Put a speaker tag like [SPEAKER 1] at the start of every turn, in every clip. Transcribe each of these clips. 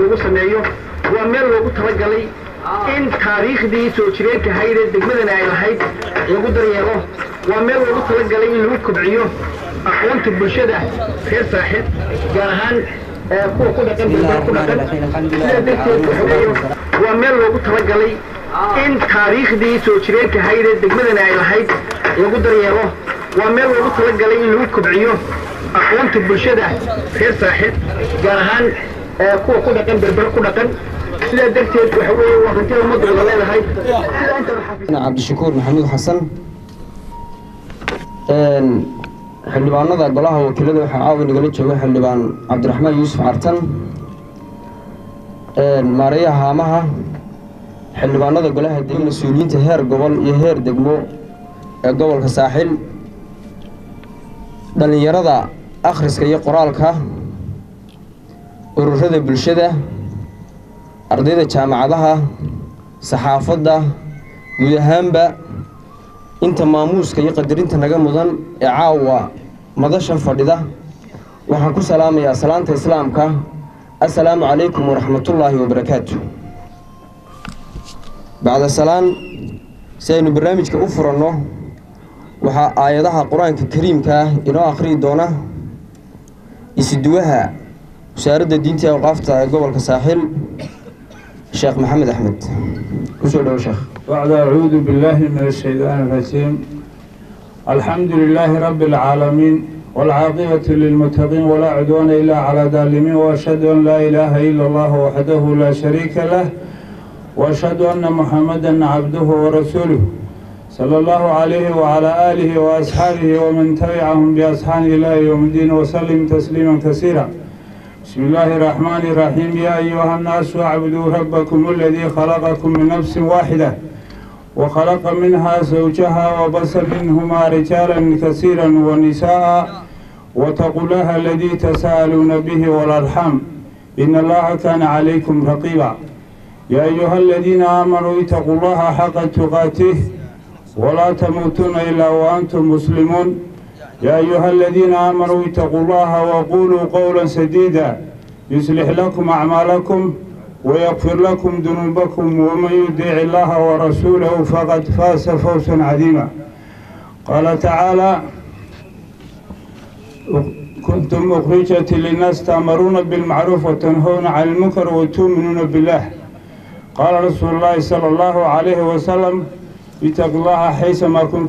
[SPEAKER 1] lagu sameeyo waa meel loogu talagalay in taariikhdii soo jireenka ahayd ee degmadani ay lahayd lagu daryeelo waa meel loogu talagalay in lagu kobciyo aqoonta bulshada reer saaxiib gaar ahaan kuwa ku dhaqan berbera ku dhaqan sidaa darteed waxa weeye waa meel loogu talagalay in taariikhdii soo jireenka ahayd ee degmadani ay lahayd lagu daryeelo waa meel loogu talagalay in lagu kobciyo aqoonta bulshada reer saaxiib gaar ahaan kuwa ku dhaqan berbera ku dhaqan sidaa darteed waxa weeye waa hanti ummadda wada leedahay sidaa inta
[SPEAKER 2] cabdishakuur maxamuud xasan xildhibaanada golaha wakiilada waxaa caawa nagala jooga xildhibaan cabdiraxmaan yuusuf cartan maareeyaha haamaha xildhibaanada golaha deg mas-uuliyiinta heer gobol iyo heer degmo ee gobolka saaxil dhallinyarada akhriska iyo qoraalka ururada bulshada ardayda jaamacadaha saxaafadda guud ahaanba inta maamuuska iyo qadarinta naga mudan ee caawa madashan fadhida waxaan ku salaamayaa salaanta islaamka assalaamu calaykum waraxmatullaahi wabarakaatu bacda salaan si aynu barnaamijka u furanno waxaa aayadaha qur-aanka kariimka ah inoo akhriyi doona isiduwaha wasaaradda diinta awqaafta ee gobolka saaxiil sheekh maxamed axmed kusoo dhowo sheekh
[SPEAKER 3] بعد أعوذ بالله من الشيطان الرجيم الحمد لله رب العالمين والعاقبة للمتقين ولا عدوان إلا على الظالمين وأشهد أن لا إله إلا الله وحده لا شريك له وأشهد أن محمدا عبده ورسوله صلى الله عليه وعلى آله وأصحابه ومن تبعهم بأصحاب إلى يوم الدين وسلم تسليما كثيرا بسم الله الرحمن الرحيم يا أيها الناس اعبدوا ربكم الذي خلقكم من نفس واحدة وخلق منها زوجها وبث منهما رجالا كثيرا ونساء واتقوا الله الذي تساءلون به والأرحام إن الله كان عليكم رقيبا يا أيها الذين آمنوا اتقوا الله حق تقاته ولا تموتون إلا وأنتم مسلمون يا أيها الذين آمنوا اتقوا الله وقولوا قولا سديدا يصلح لكم أعمالكم ويغفر لكم ذنوبكم ومن يطيع الله ورسوله فقد فاز فوزا عظيما قال تعالى كنتم أخرجت للناس تأمرون بالمعروف وتنهون عن المنكر وتؤمنون بالله قال رسول الله صلى الله عليه وسلم اتق الله حيثما كنت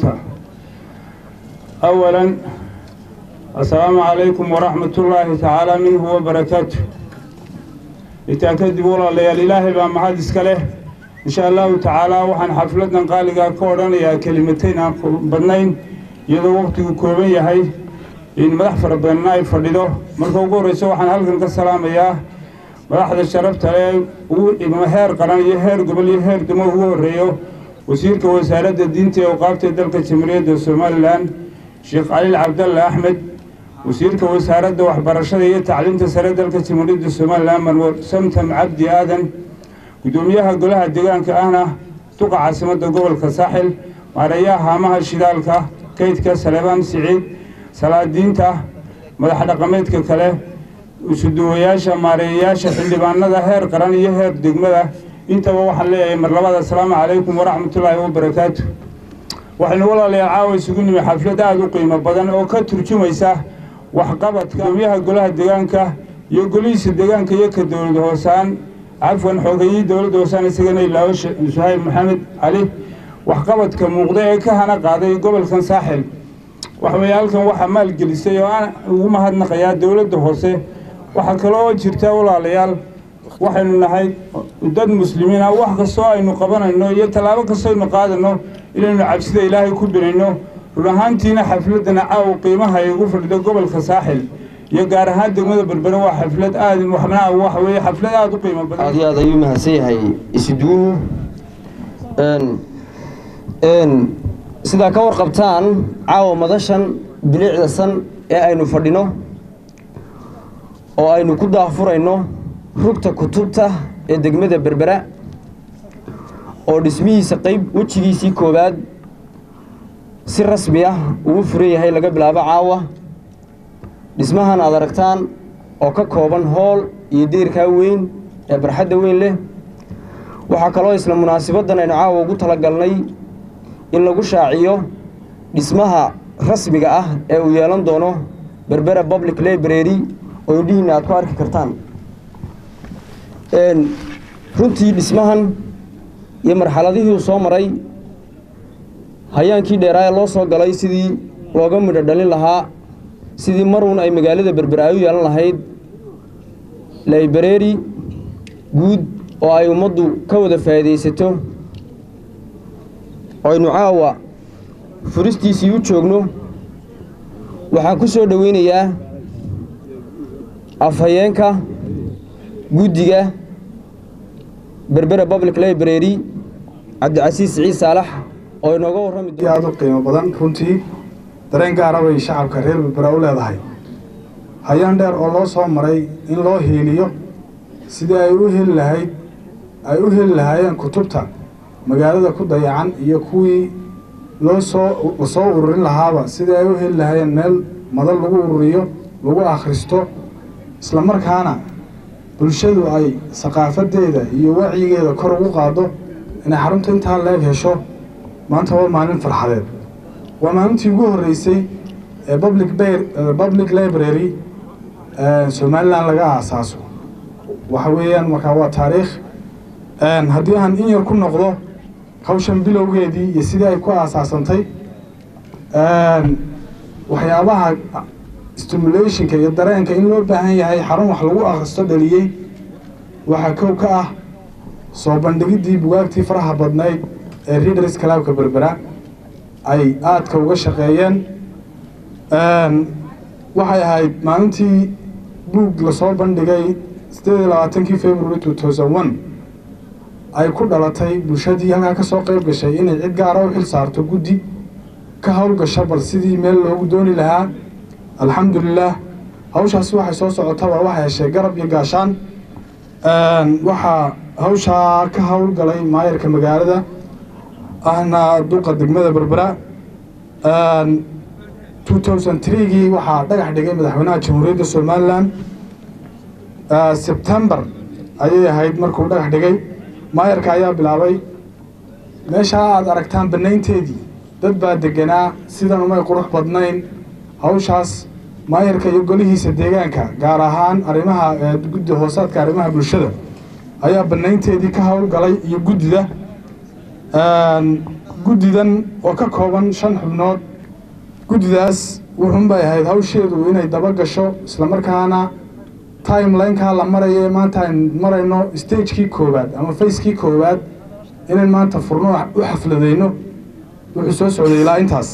[SPEAKER 3] أولا السلام عليكم ورحمة الله تعالى منه وبركاته إتأكد والله ليال إلهي بمحاد إسكاله إن شاء الله تعالى وحن حفلتنا قالقا كوران يا كلمتين بدنين يدو وقت كوبين يهي إن مدح فربنا يفردو مركو قوريسو وحن هلقن كالسلام يا مدحد الشرف تلي ومهير قران يهير قبل يهير دمو هو الريو وسيرك وسارة الدين وقافت دلك الجمهورية الصوماليلاند sheekh caliil cabdalle axmed wasiirka wasaaradda waxbarashada iyo tacliinta sare dalka jamhuuriyadda somalilan marwar samtam cabdi aadan guddoomiyaha golaha deegaanka ahna duqa caasimadda gobolka saaxil maareeyaha haamaha shidaalka kaydka saleebaan siciid salaadiinta madax dhaqameedka kale isuduwayaasha maareeyayaasha xildhibaanada heer qaran iyo heer degmada intaba waxaan leeyahay mar labada asalaamu calaykum waraxmatullaahi wabarakaatu waxaynu walaalayaal caawa isugu nimi xaflad aada u qiimo badan oo ka turjumaysa waxqabadka gudoomiyaha golaha deegaanka iyo golihiisa deegaanka iyo ka dowlad hoosaan cafwan xoogayii dowladda hoosaan isagana ilaawo suhayb maxamed cali waxqabadka muuqda ee ka hana qaaday gobolkan saaxil waxaweye halkan waxaa maalgelisay oo aan ugu mahadnaqayaa dowladda hoose waxaa kaloo jirta walaalayaal waxaynu nahay dad muslimiin ah wax kastoo aynu qabanayno iyo tallaabo kastoo aynu qaadano inaynu cabsida ilaahay ku birayno run ahaantiina xafladana caaw qiimaha ay ugu fadhido gobolka saaxil iyo gaar ahaan degmada berbere waa xaflad aad waxnaa waxa weeye xaflad aada u qiimo badan
[SPEAKER 2] aad iyo aad ayuu mahadsan yahay isuduuhu sidaa ka warqabtaan caawa madashan bilicda san ee aynu fadhino oo aynu ku daahfurayno rugta kutubta ee degmada berbera oo dhismihiisa qeyb wejigiisii koowaad si rasmi ah ugu furan yahay laga bilaabo caawa dhismahan aad aragtaan oo ka kooban hool iyo deerkaa weyn ee barxadda weyn leh waxaa kaloo isla munaasibaddan aynu caawa ugu talagalnay in lagu shaaciyo dhismaha rasmiga ah ee uu yeelan doono berbera public library oo indhihiinna aad ku arki kartaan runtii dhismahan iyo marxaladihii uu soo maray hayaankii dheeraa ee loo soo galay sidii looga midho dhalin lahaa sidii maruun ay magaalada berbera ay u yeelan lahayd library guud oo ay ummaddu ka wada faa'iidaysato aynu caawa furistiisii u joogno waxaan ku soo dhoweynayaa afhayeenka guddiga berbera public library cabdicasiis siciid saalax oo inooga warrami
[SPEAKER 4] aad u qiimo badan runtii dareen gaara bay shacabka reer berbera u leedahay hayaan dheer oo loo soo maray in loo hiiliyo sidii ay u heli lahayd ay u heli lahaayeen kutubta magaalada ku dayacan iyo kuwii loo soo lasoo ururin lahaaba sidii ay u heli lahaayeen meel madal lagu ururiyo lagu akhristo isla markaana bulshadu ay saqaafadeeda iyo wacyigeeda kor ugu qaado inay xarunta intaa leeg hesho maanta waa maalin farxadeed waa maalintii ugu horreysay ee public public library somalilan laga aasaaso waxa weeyaan markaa waa taariikh haddii aan in yar ku noqdo hawshan bilowgeedii iyo sidii ay ku aasaasantay waxyaabaha stimulationka iyo dareenka in loo baahan yahay xarun wax lagu akhristo dhaliyey waxaa kow ka ah soo bandhigiddii bugaagtii faraha badnayd ee readers kalaabka berbera ay aadka uga shaqeeyeen waxay ahayd maalintii buug lasoo bandhigay sideed iyo labaatankii february two thousand one ay ku dhalatay bulshadii halkaa ka soo qayb gashay inay cid gaara u xil saarto guddi ka howlgasho bal sidii meel loogu dooni lahaa alxamdulilaah hawshaasi waxay soo socotaba waxay heshay garab iyo gaashaan waxaa hawshaa ka howlgalay maayarka magaalada ahna duqa degmada berbera two thousand threegii waxaa dhagax dhigay madaxweynaha jamhuuriyadda somalilan sebtembar ayay ahayd markuu dhagax dhigay maayarka ayaa bilaabay meeshaa aad aragtaan bannaynteedii dad baa deganaa sidan umay qurux badnayn hawshaas maayarka iyo golihiisa deegaanka gaar ahaan arrimaha guddi hoosaadka arrimaha bulshada ayaa bannaynteedii ka howlgalay iyo guddida guddidan oo ka kooban shan xubnood guddidaas wuxuunbay ahayd hawsheedu inay daba gasho islamarkaana timelineka la maraya ee maanta aynu marayno stagekii koowaad ama facekii koowaad inayn maanta furno u xafladeyno wuxuu soo socday ilaa intaas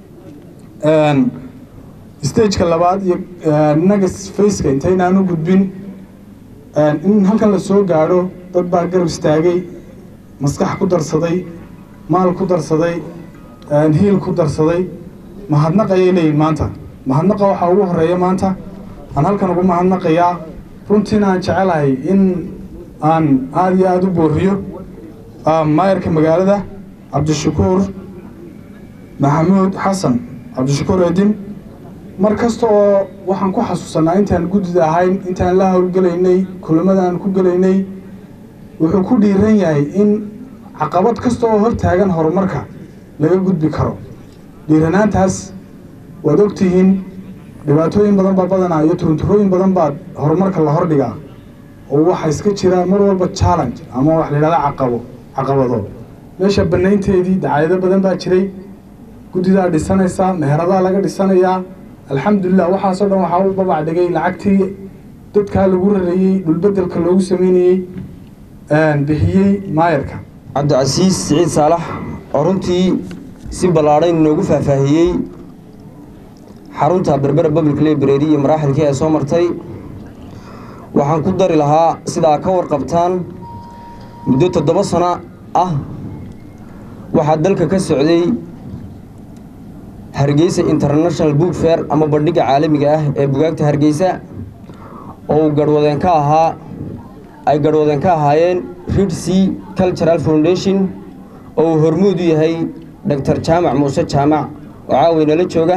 [SPEAKER 4] stageka labaad iyo naga faceka intaynaanu gudbin in halkan la soo gaadho dad baa garab istaagay maskax ku darsaday maal ku darsaday hiil ku darsaday mahadnaq ayay leeyihin maanta mahadnaqa waxaa ugu horeeya maanta aan halkan ugu mahadnaqayaa runtiina aan jecelahay in aan aada iyo aada u booriyo maayarka magaalada cabdishakuur maxamuud xasan cabdishakuur edin mar kasta oo waxaan ku xasuusanaa intaan guddida ahayn intaan la howlgelaynay kulamada aan ku gelaynay wuxuu ku dhiiran yahay in caqabad kasta oo hor taagan horumarka laga gudbi karo dhiiranaantaas waad ogtihiin dhibaatooyin badan baa badanaa iyo turunturooyin badan baa horumarka la hordhigaa oo waxaa iska jira mar walba challenge ama wax la yidhahda caqabo caqabado meesha bannaynteedii dacaayado badan baa jiray guddidaa dhisanaysaa meheradaa laga dhisanayaa alxamdulilah waxaasoo dhan waxaa u babac dhigay lacagtii dadkaa lagu rareeyey dhulbedelka loogu sameynayey bixiyey maayarka
[SPEAKER 2] cabdicasiis siciid saalax oo runtii si ballaadhan inoogu faahfaahiyey xarunta berbera public library iyo maraaxilkii ay soo martay waxaan ku dari lahaa sidaa ka warqabtaan muddo toddoba sano ah waxaa dalka ka socday hargeysa international book fair ama bandhigga caalamiga ah ee bugaagta hargeysa oo uu garhwadeen ka ahaa ay garhwadeen ka ahaayeen ridc cultural foundation oo uu hormuud u yahay doctor jaamac muuse jaamac oo caawaynala jooga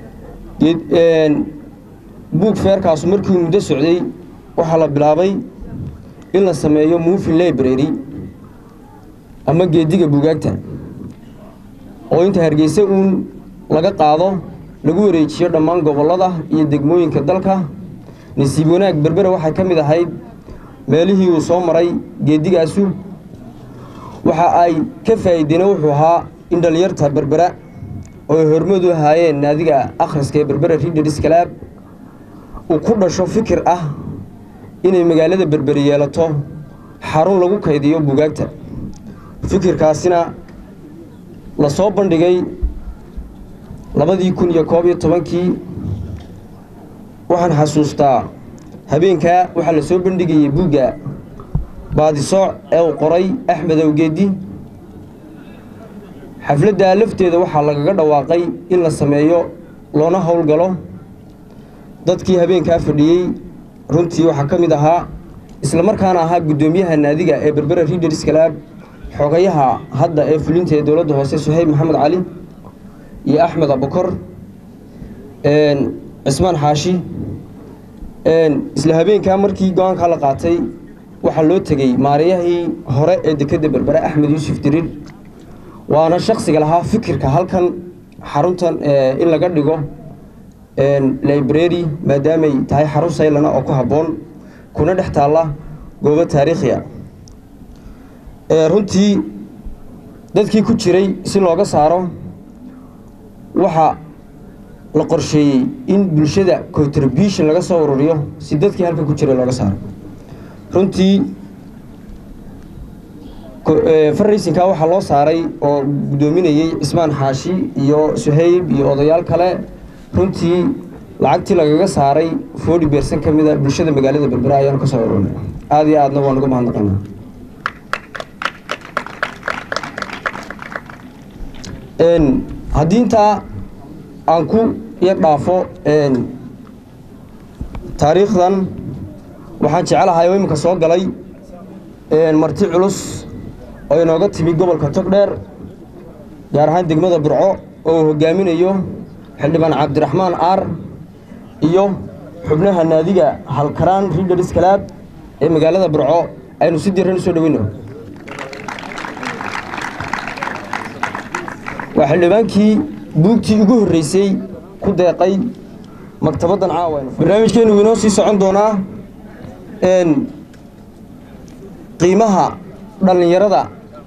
[SPEAKER 2] buug feerkaasu markii muddo socday waxaa la bilaabay in la sameeyo moving library ama geediga buugaagta oo inta hargeysa uun laga qaado lagu wareejiyo dhammaan gobollada iyo degmooyinka dalka nasiib wanaag berbera waxay ka mid ahayd meelihii uu soo maray geedigaasu waxa ay ka faa'iideena wuxuu ahaa in dhallinyarta berbera oo ay hormoodu ahaayeen naadiga akhriska ee berbera readers club uu ku dhasho fikir ah inay magaalada berberi yeelato xarun lagu kaydiyo buugaagta fikirkaasina la soo bandhigay labadii kun iyo koob iyo tobankii waxaan xasuustaa habeenkaa waxaa la soo bandhigayay buugga baadisooc ee uu qoray axmed awgeedi xafladdaa lafteeda waxaa lagaga dhawaaqay in la sameeyo loona howlgalo dadkii habeenkaa fadhiyey runtii waxaa ka mid ahaa isla markaana ahaa guddoomiyaha naadiga ee berbera readers club xogayaha hadda ee fulinta ee dowladda hoose suhayb maxamed cali iyo axmed abukor cismaan xaashi isla habeenkaa markii go-aankaa la qaatay waxaa loo tegey maariyahii hore ee dekedda berbere axmed yuusuf diriir waana shaksiga lahaa fikirka halkan xaruntan in laga dhigo library maadaamay tahay xarun saylana oo ku habboon kuna dhex taalla goobo taariikhiya runtii dadkii ku jiray si looga saaro waxaa la qorsheeyey in bulshada contribution laga soo ururiyo si dadkii halkan ku jiray looga saaro runtii farraysinkaa waxaa loo saaray oo guddoominayey cismaan xaashi iyo suhayb iyo odayaal kale runtii lacagtii lagaga saaray forty bersan ka mid a bulshada magaalada berbera ayaanu ka soo ururnay aada iyo aadna waan uga mahadnaqaynaa haddii intaa aan ku yar dhaafo taariikhdan waxaan jecelahay oo iminka soo galay marti culus oo inooga timi gobolka togdheer gaar ahaan degmada burco oo uu hogaaminayo xildhibaan cabdiraxmaan aar iyo xubnaha naadiga halkaraan readers club ee magaalada burco aynu si diran usoo dhoweyno waa xildhibaankii buugtii ugu horreysay ku deeqay maktabaddan caawa barnaamijkeenu wuu inoo sii socon doonaa qiimaha dhallinyarada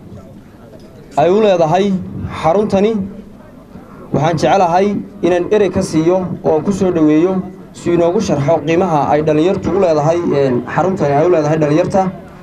[SPEAKER 2] ay u leedahay xaruntani waxaan jecelahay inaan erey ka siiyo oo aan ku soo dhoweeyo si inoogu sharxo qiimaha ay dhallinyartu u leedahay xaruntani ay u leedahay dhallinyarta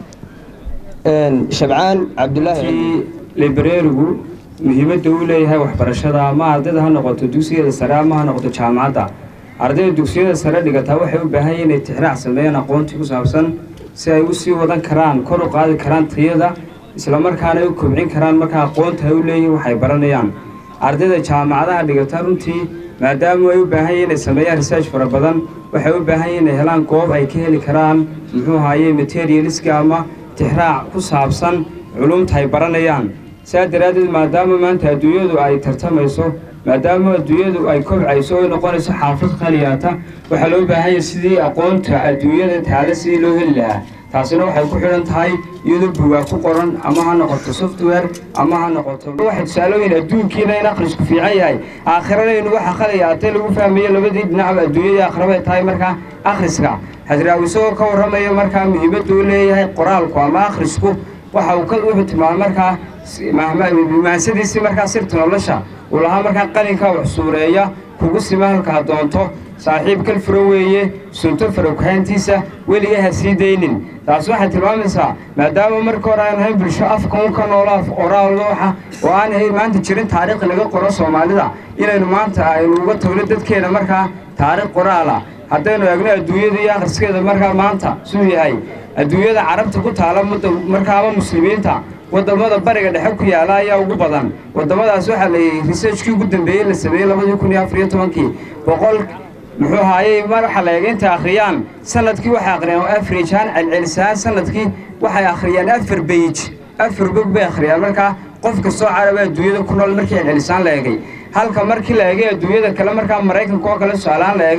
[SPEAKER 2] shabcaan cabdulaahi
[SPEAKER 5] librarigu muhiimadda uu leeyahay waxbarashada ama ardayda ha noqoto dugsiyada sare ama ha noqoto jaamacadda ardayda dugsiyada sare dhigataa waxay u baahan yihin inay tixraac sameeyaan aqoontii ku saabsan si ay u sii wadan karaan kor u qaadi karaan tayada islamarkaana ay u kobcin karaan markaa aqoonta ay u leeyihin waxay baranayaan ardayda jaamacadaha dhigata runtii maadaama ay u baahan yihin inay sameeyaan research fara badan waxay u baahan yihin inay helaan goob ay ka heli karaan muxuu ahaye materialiska ama tixraac ku saabsan culumta ay baranayaan saa daraaddeed maadaama maanta adduunyadu ay tartamayso maadaama adduunyadu ay kobcayso oy noqonayso xaafad qaliyaata waxaa loo baahanya sidii aqoonta adduunyada taale sidii loo heli lahaa taasina waxay ku xidhan tahay iyadoo bugaa ku qoran ama ha noqoto software ama ha noqoto waxay tusaalooyin adduunkiina in akhrisku fiican yahay aakhirana waxa qaliyaatay lagu fahmayo labadii dhinacba adduunyadii aakhirabay tahay markaa akhriska xasraawi isagoo ka warramayo markaa muhiimadda u leeyahay qoraalku ama akhrisku waxa uu ka wuxuu tilmaamay markaa maansadiisii markaa sirta nolosha uu lahaa markaa qalinkaa wax suureeya kugu sima halkaa doonto saaxiib kal furo weeye sunto faroghaantiisa weliga ha sii daynin taas waxay tilmaamaysaa maadaama marka hore aan ahayn bulsho afka un ka noolo af oraal waxa oo aan ahayn maanta jirin taariikh laga qoro soomaalida inaynu maanta aynu uga tagno dadkeena markaa taariikh qoraala haddaynu eegno adduunyada iyo akhriskeeda markaa maanta siduu yahay adduunyada carabta ku taala markaaba muslimiinta wadamada bariga dhexe ku yaala ayaa ugu badan wadamadaas waxaa la researchkii ugu dambeeyey la sameeyey labadii kun iyo afar iyo tobankii boqol muxuu ahaayey mar waxaa la eega intay akhriyaan sanadkii waxay akhriyaan average ahaan celcelisaan sanadkii waxay akhriyaan afar beyj afar bog bay akhriyaan markaa qof kastoo caraba adduunyada ku nool markii celcelisaan la eegay halka markii la eegay adduunyada kale markaa maraykanka oo kale su-aalaan la eegay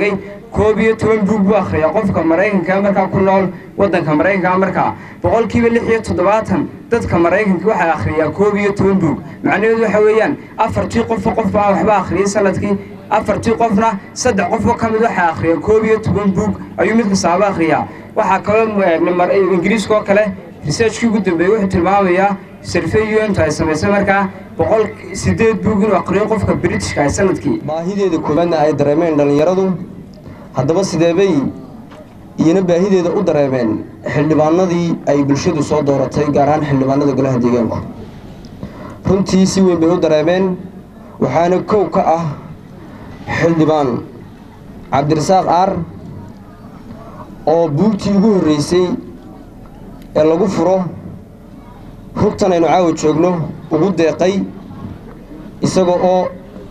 [SPEAKER 5] koob iyo toban buug buu akhriyaa qofka maraykanka markaa ku nool waddanka maraykanka markaa boqolkiiba lix iyo toddobaatan dadka maraykanka waxay akhriyaa koob iyo toban buug macnaheedu waxa weeyaan afartii qofba qof baa waxba akhriyay sanadkii afartii qofna saddex qofoo ka mid waxay akhriyaan koob iyo toban buug ayuu mid kastaaba akhriyaa waxaa kaloo ingiriiska oo kale researchkii ugu dambeeyey wuxuu tilmaamayaa survey untu ay samaysay markaa boqol sideed buug inuu aqriyo qofka britishka ay sanadkii
[SPEAKER 2] baahideeda koowaadna ay dareemeen dhallinyaradu haddaba sideebay iyona baahideeda u dareemeen xildhibaanadii ay bulshadu soo dooratay gaar ahaan xildhibaanada golaha deegaanku runtii si weyn bay u dareemeen waxaana kow ka ah xildhibaan cabdirasaaq aar oo buugtii ugu horreysay ee lagu furo rugtan aynu caawa joogno ugu deeqay isagoo oo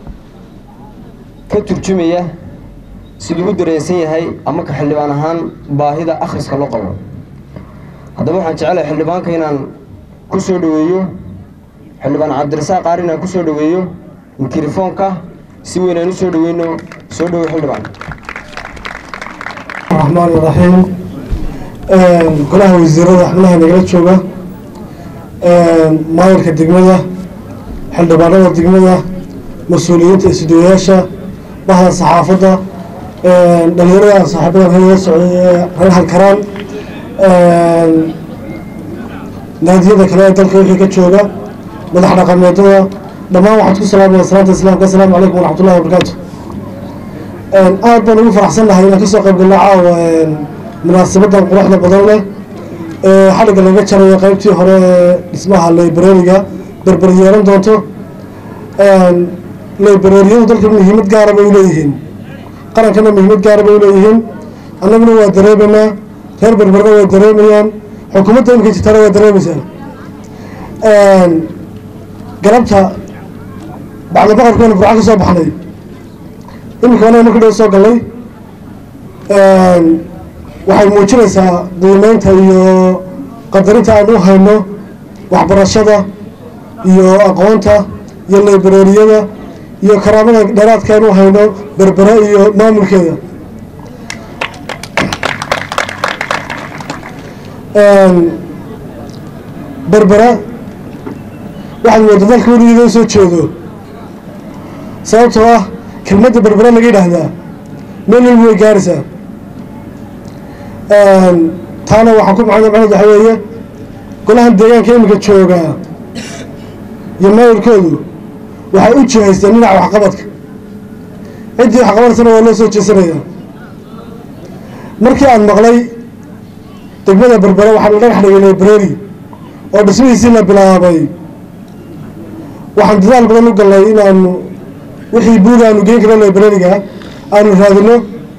[SPEAKER 2] ka turjumaya siduu u dareensan yahay ama ka xildhibaan ahaan baahida akhriska loo qabo haddaba waxaan jecelahay xildhibaanka inaan ku soo dhoweeyo xildhibaan cabdirasaaq qaar inaan ku soo dhoweeyo mikrofoonka si weyn aan u soo dhoweyno soo dhowo xildhibaan
[SPEAKER 6] الرحمن الرحيم golaha wasiirada xubnaha nagala jooga maayarka degmada xildhibaanada degmada mas-uuliyiinta isduwayaasha bahda saxaafadda dhalinyarada saaxiibadan reer socday ee reer halkaraan naadiyada kale ee dalka wixii ka jooga madax dhaqameedada dhammaan waxaad ku salaamaya salaanta islaamka assalaamu calaykum waraxmatullahi wabarakaatu aad baan ugu faraxsan nahay inaan kasoo qayb galno caawa munaasabadan quruxda badan leh ee xadhigga laga jarayo qaybtii hore ee dhismaha librariga berber yeelan doonto librariyadu dalka muhiimad gaara bay uleeyihiin qarankana muhiimad gaara bay uleeyihiin annaguna waa dareemaynaa reer berberna way dareemayaan xukuumadda imika jirtana waa dareemaysaa galabta bacda boqorkeena burca ka soo baxnay iminka anaga marka dhow soo gallay waxay muujinaysaa qiimeynta iyo qadarinta aan u hayno waxbarashada iyo aqoonta iyo librariyada iyo karaamada dheeraadka aan u hayno berbere iyo maamulkeeda berbera waxaad mooda dalka weligeeda u soo jeedo sababtoo ah kelmadda berbera laga yidhaahdaa meel walba way gaaraysaa taana waxaa ku macno macned waxa weeye golahan deegaanka iminka joogaa iyo maayirkoodu waxay u jihaysteen dhinaca waxqabadka ciddii waxqabanaysana waa loo soo jeesanayaa markii aan maqlay degmada berbere waxaa la dhagax dhigay library oo dhismihiisii la bilaabay waxaan dadaal badan u gallay inaanu wixii buuga aanu geen karno librariga aanu raadino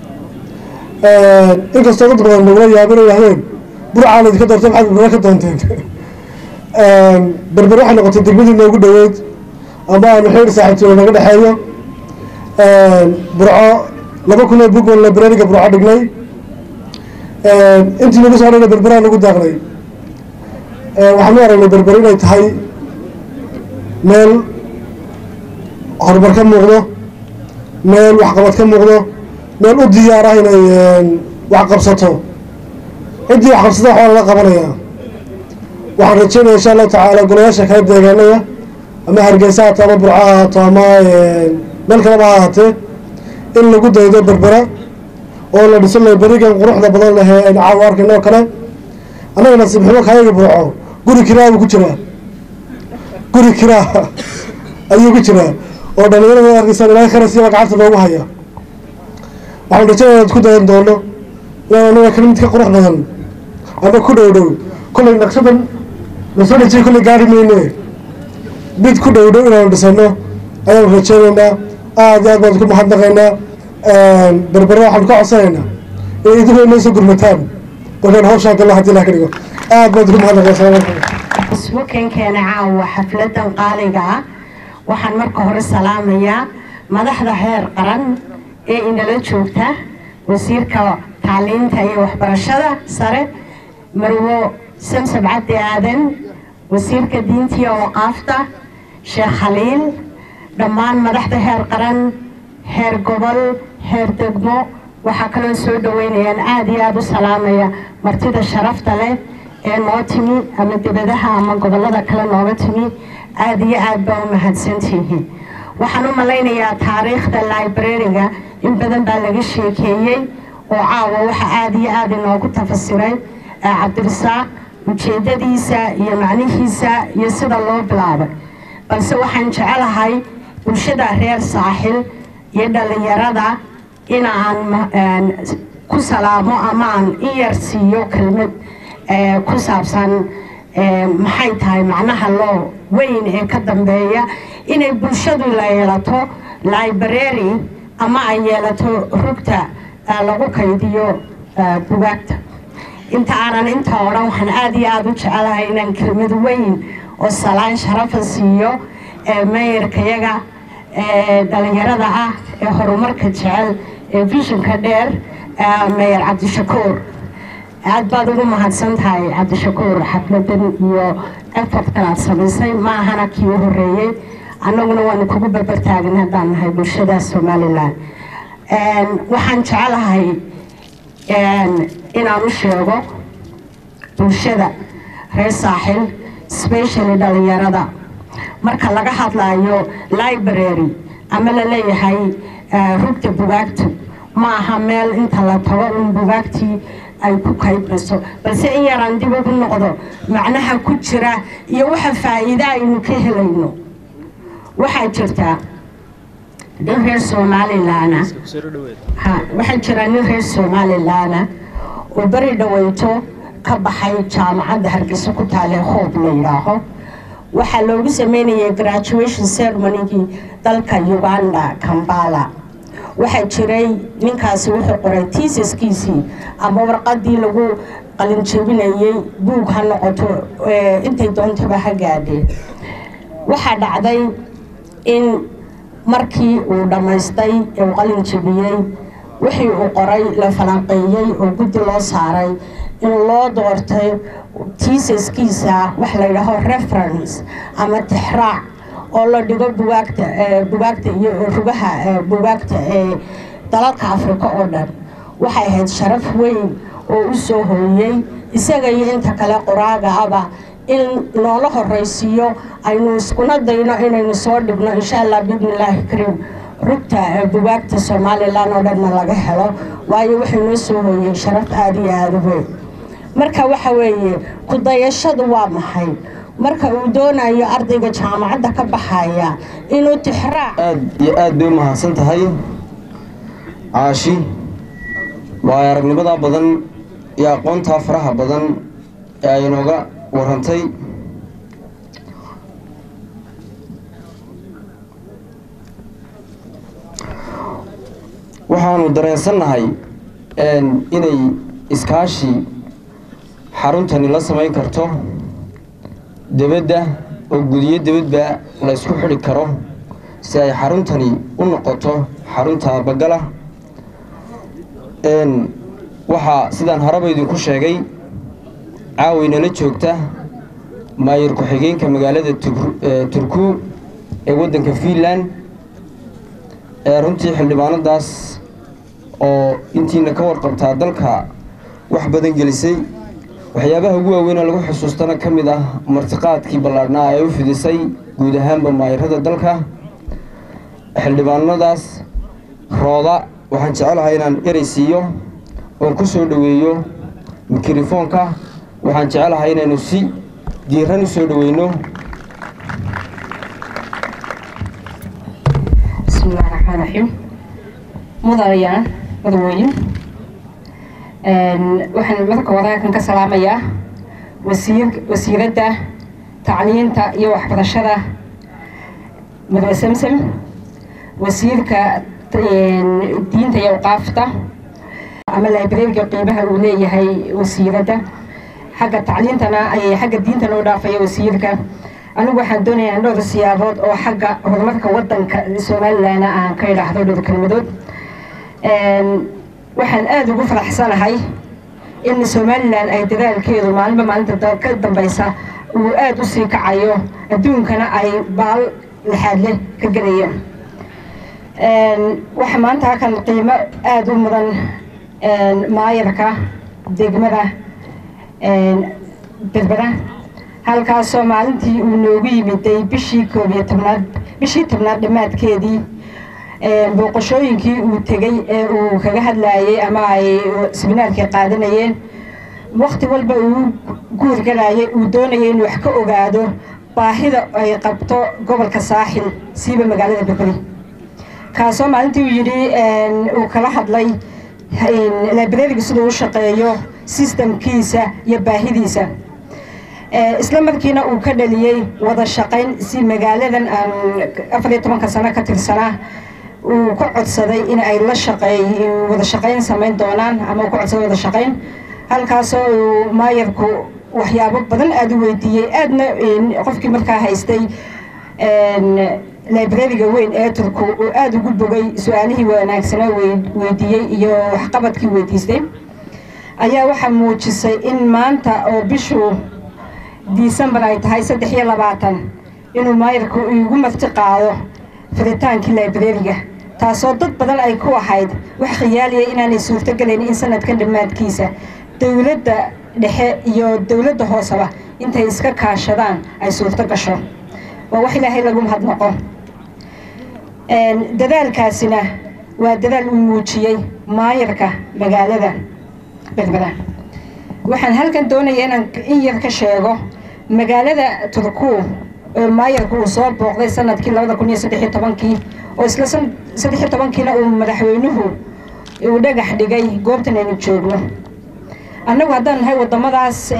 [SPEAKER 6] inkastoo dad badan nagula yaabin yahdeen burcaan idinka doortay maxaad berbere ka doonteen berbere waxay noqotay degmadii noogu dhoweyd ama aanu xeer saaxiibtooda naga dhexeeyo burco laba kun oo bug oo librariga burco dhignay intii nagu soo dhana berberaa nagu daaqnay waxaan u aragnay berbere inay tahay meel horumar ka muuqdo meel waxqabad ka muuqdo meel u diyaar ah inay wax qabsato ciddii wax qabsata waxbaa lala qabanayaa waxaan rajeynaya insha allahu tacaala golayaasha kala deegaanada ama hargeysa haato ama burco ha haato ama meel kaleba ha ahaatee in lagu daydo berbera oo la dhiso librarigan quruxda badan leh ee caawa arkayno oo kale annaga nasiib xumo kaayaga burco guri kiraa buu ku jiraa guri kiraa ayuu ku jiraa oo dhalinyarada arkaysaan ilaahay kharasiiba gacanta loogu haya waxaan rajaynaya ad ku dayan doono inaan anaga kale mid ka qurux badan ama ku dhow dhow kollay naqshadan lasoo dhajiyay kollay gaari mayne mid ku dhow dhow inaanu dhisano ayaanu rajaynaynaa aad iyo aad baan ku mahadnaqaynaa berbere waxaanu ka codsanaynaa in idinkoo inoo soo gurmataan markaan hawshaan gallo hadii ilaha ka dhigo aad baan ku mahadnaqaya asalamu calaykum
[SPEAKER 7] isbukenkeena caawa xafladan qaaliga ah waxaan marka hore salaamayaa madaxda heer qaran ee inala joogta wasiirka tacliinta iyo waxbarashada sare marwo samsam cabdi aadan wasiirka diinta iyo waqaafta sheekh khaliil dhammaan madaxda heer qaran heer gobol heer degmo waxaa kaloo soo dhaweynayaan aada iyo aada u salaamaya martida sharafta leh ee noo timi ama dibadaha ama gobollada kale nooga timi aada iyo aad baa u mahadsantihiin waxaan u malaynayaa taariikhda librariga in badan baa laga sheekeeyey oo caawa waxa aada iyo aada inoogu tafasiray cabdirasaaq ujeedadiisa iyo macnihiisa iyo sida loo bilaabay balse waxaan jecelahay bulshada reer saaxil iyo dhallinyarada inaan ku salaamo ama aan in yar siiyo kelmad ku saabsan maxay tahay macnaha loo weyn ee ka dambeeya inay bulshadu la yeelato library ama ay yeelato rugta lagu kaydiyo bugaagta inta aanan inta odhan waxaan aada iyo aada u jecelahay inaan kelmad weyn oo salaan sharafa siiyo meeyarkayaga dhalinyarada ah ee horumarka jecel ee vishinka dheer meeyar cabdishakuur aad baad ugu mahadsan tahay cabdishakuur xafladan iyo effortkan aad samaysay ma ahana kii u horeeyey annaguna waanu kugu barbartaagin haddaan nahay bulshada somalilan waxaan jecelahay inaan u sheego bulshada reer saaxil specially dhalinyarada marka laga hadlayo library ama la leeyahay rugta bugaagtu ma aha meel inta la tago un bugaagtii ay ku kaydmayso balse in yaraan dib ugu noqdo macnaha ku jira iyo waxa faa'iida aynu ka helayno waxaa jirtaa nin reer somalilaana ha waxaa jira nin reer somalilaana oo beri dhaweyto ka baxay jaamacadda hargeysa ku taalee hoob la yidhaaho waxaa loogu sameynayay graduation ceremonygii dalka uganda kambala waxaa jiray ninkaasi wuxuu qoray tiisaskiisii ama warqadii lagu qalinjebinayey buug ha noqoto intay doontaba ha gaadheen waxaa dhacday in markii uu dhammaystay ee uu qalin jebiyey wixii uu qoray la falanqeeyey oo guddi loo saaray in loo doortay tiisaskiisa wax la yidhaaho reference ama tixraac oo la dhigo bugaagta bugaagta iyo rugaha bugaagta ee dalalka afrika oo dhan waxay ahayd sharaf weyn oo u soo hooyey isaga iyo inta kale qoraaga aba in noola horeysiiyo aynu iskuna dayno inaynu soo dhigno insha allah biidnillaahi kariim rugta bugaagta somalilan oo dhanna laga helo waayo wuxuu noo soo hooyey sharaf aada iyo aada u weyn marka waxa weeye ku dayashadu waa maxay marka uu doonayo ardayga jaamacadda ka baxaya inuu tixraac
[SPEAKER 2] aad iyo aad bay u mahadsan tahay caashi waayo aragnimadaa badan iyo aqoontaa faraha badan ee ay inooga warantay waxaanu dareensannahay inay iskaashi xaruntani la samayn karto debadda oo gudiyo debadba la ysku xidhi karo si ay xaruntani u noqoto xarunta bagala waxaa sidaan horeba idinku sheegay caawaynala joogta maayir ku-xigeenka magaalada turku ee waddanka fiinland ee runtii xildhibaanadaas oo intiina ka warqabtaa dalka wax badan gelisay waxyaabaha ugu waaweynee lagu xusuustana ka mid ah martiqaadkii ballaadhnaa ee u fidisay guud ahaanba maayirada dalka xildhibaanadaas rooda waxaan jecelahay inaan erey siiyo oon ku soo dhoweeyo mikrofoonka waxaan jecelahay inaynu si diiran u soo dhoweyno
[SPEAKER 8] bismillahi raxmaan raxiim mudanayaa madaweyn waxaan marka wadaankan ka salaamayaa wasiir wasiiradda tacliinta iyo waxbarashada mudane samsam wasiirka diinta iyo awqaafta ama librariga qiimaha uu leeyahay wasiiradda xagga tacliintana xagga diintana u dhaafaya wasiirka anigu waxaan doonayaa dhowr siyaabood oo xagga horumarka wadanka somalilan aan ka idhaahdo dhowr kelmadood waxaan aada ugu faraxsanahay in somalilan ay dadaalkeedu maalinba maalinta ka dambeysa uu aada usii kacayo adduunkana ay baal lixaad leh ka gelayaan waxaa maanta halkan qiimo aada u mudan maayarka degmada berbera halkaasoo maalintii uu noogu yimiday bishii koob iyo tobnaad bishii tobnaad dhammaadkeedii booqashooyinkii uu tegey ee uu kaga hadlayay ama ay siminaarkii qaadanayeen wakti walba uu guurgalayay uu doonayay inuu wax ka ogaado baahida ay qabto gobolka saaxil siiba magaalada berberi kaasoo maalintii uu yidhi uu kala hadlay librariga siduu u shaqeeyo sistamkiisa iyo baahidiisa isla markiina uu ka dhaliyey wada shaqayn si magaaladan aan afar iyo tobanka sano ka tirsanaa uu ka codsaday in ay la shaqeey wada shaqayn samayn doonaan ama uu ka codsaday wada shaqayn halkaasoo uu maayarku waxyaabo badan aada u weydiiyey aadna qofkii markaa haystay librariga weyn ee turku uu aada ugu bogay su-aalihii wanaagsanaa weydiiyey iyo waxqabadkii weydiistay ayaa waxaa muujisay in maanta oo bishu disembar ay tahay saddex iyo labaatan inuu maayarku igu marti qaado firitaankii librariga taasoo dad badan ay ku ahayd wax khiyaaliya inaanay suurtogelayn in sanadkan dhammaadkiisa dowladda dhexe iyo dowladda hooseba intay iska kaashadaan ay suurto gasho waa wax ilaahay lagu mahadnaqo dadaalkaasina waa dadaal uu muujiyey maayarka magaalada berbera waxaan halkan doonaya inaan in yar ka sheego magaalada turku oo maayarku uu soo booqday sanadkii labada kun iyo saddex iyo tobankii oo isla saddex iyo tobankiina uu madaxweynuhu uu dhagax dhigay goobtan aynu joogno annagu haddaan nahay waddamadaas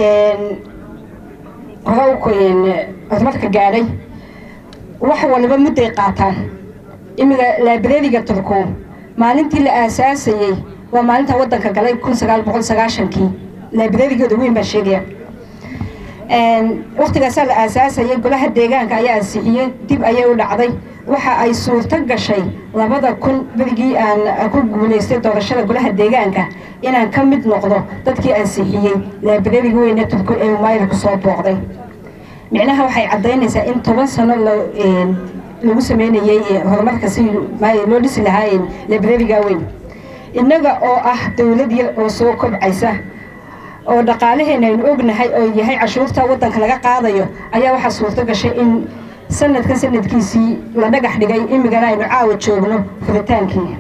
[SPEAKER 8] hore horumarka gaadhay wax waliba mudday qaataan imiga librariga turku maalintii la aasaasayey waa maalinta waddanka galay kun sagaal boqol sagaashankii librarigooda weyn baa sheegaya waktigaasaa la aasaasayay golaha deegaanka ayaa ansixiyey dib ayay u dhacday waxa ay suurto gashay labada kun berigii aan ku guulaystay doorashada golaha deegaanka inaan ka mid noqdo dadkii ansixiyey librariga weyne turku ee maayarku soo booqday micnaha waxay caddaynaysaa in toban sano lagu sameynayey horumarka si loo dhisi lahaa librariga weyn innaga oo ah dowlad yar oo soo kobcaysa oo dhaqaalaheena aynu ognahay oo yahay cashuurta waddanka laga qaadayo ayaa waxaa suurto gashay in sanadkan sanadkiisii la dhagax dhigay imigana aynu caawa joogno furitaankii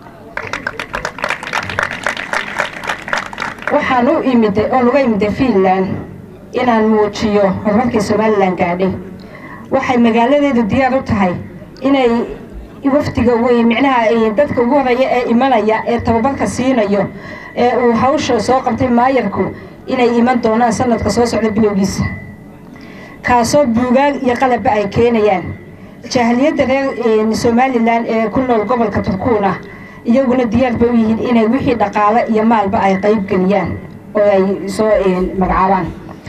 [SPEAKER 8] waxaan u imiday oo laga imiday fiinland inaan muujiyo horumarkii somalilan gaadhay waxay magaaladeedu diyaar u tahay inay wafdiga wey micnaha dadka ugu horeeya ee imanaya ee tababarka siinayo ee uu hawsha soo qabtay maayarku inay iman doonaan sanadka soo socda bilowgiisa kaasoo buugaag iyo qalabba ay keenayaan jahliyadda reer somalilan ee ku nool gobolka turkuuna iyaguna diyaar bay u yihiin inay wixii dhaqaale iyo maalba ay qayb geliyaan oo ay soo magacaabaan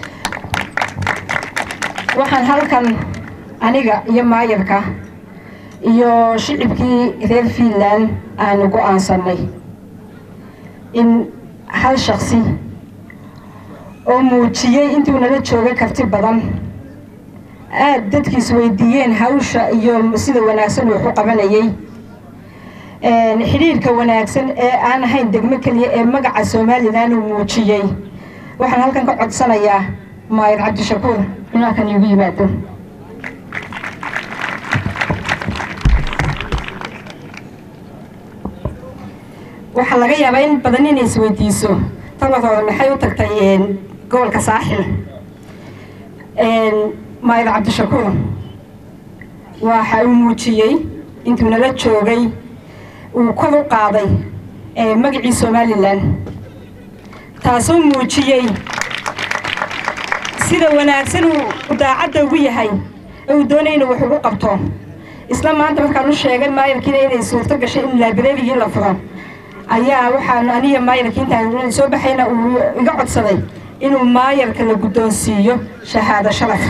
[SPEAKER 8] waxaan halkan aniga iyo maayarka iyo shicibkii reer fiinland aanu go-aansanay in hal shaksi oo muujiyey intuu nala jooga karti badan aada dadkiis weydiiyeen hawsha iyo sida wanaagsan uu waxu qabanayay xidhiirka wanaagsan ee aan ahayn degmo keliya ee magaca somalilan uu muujiyey waxaan halkan ka codsanayaa maayar cabdishakuur in halkan iigu yimaado waxaa laga yaabaa in badan inay isweydiiso taladooda maxay u tagtay gobolka saaxil maayar cabdishakuur waxa uu muujiyey intuu nala joogay uu kor u qaaday magacii somalilan taasuu muujiyey sida wanaagsan uu daacadda ugu yahay ee uu doonay inuu wax ugu qabto isla maanta markaan u sheegay maayarkiina inay suurto gashay in laabrarigii la furo ayaa waxaan aniya maayarkii intaan soo baxayna uu iga codsaday inuu maayarka la guddoonsiiyo shahaado sharaf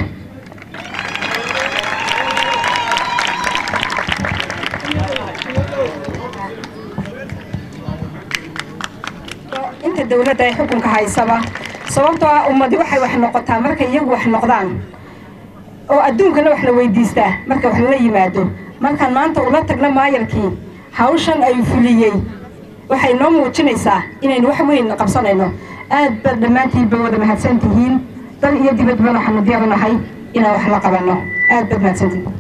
[SPEAKER 8] inta dowladda ay xukunka haysaba sababtoo ah ummadi waxay wax noqotaa markay iyagu wax noqdaan oo adduunkana wax la weydiistaa marka wax lala yimaado markaan maanta ula tagno maayarkii hawshan ay fuliyey waxay noo muujinaysaa inaynu wax weyn qabsanayno aad baad dhammaantiinba wada mahadsan tihiin dal iyo dibadba waxaanu diyaar u nahay inaan wax la qabanno aad baad mahadsantihiin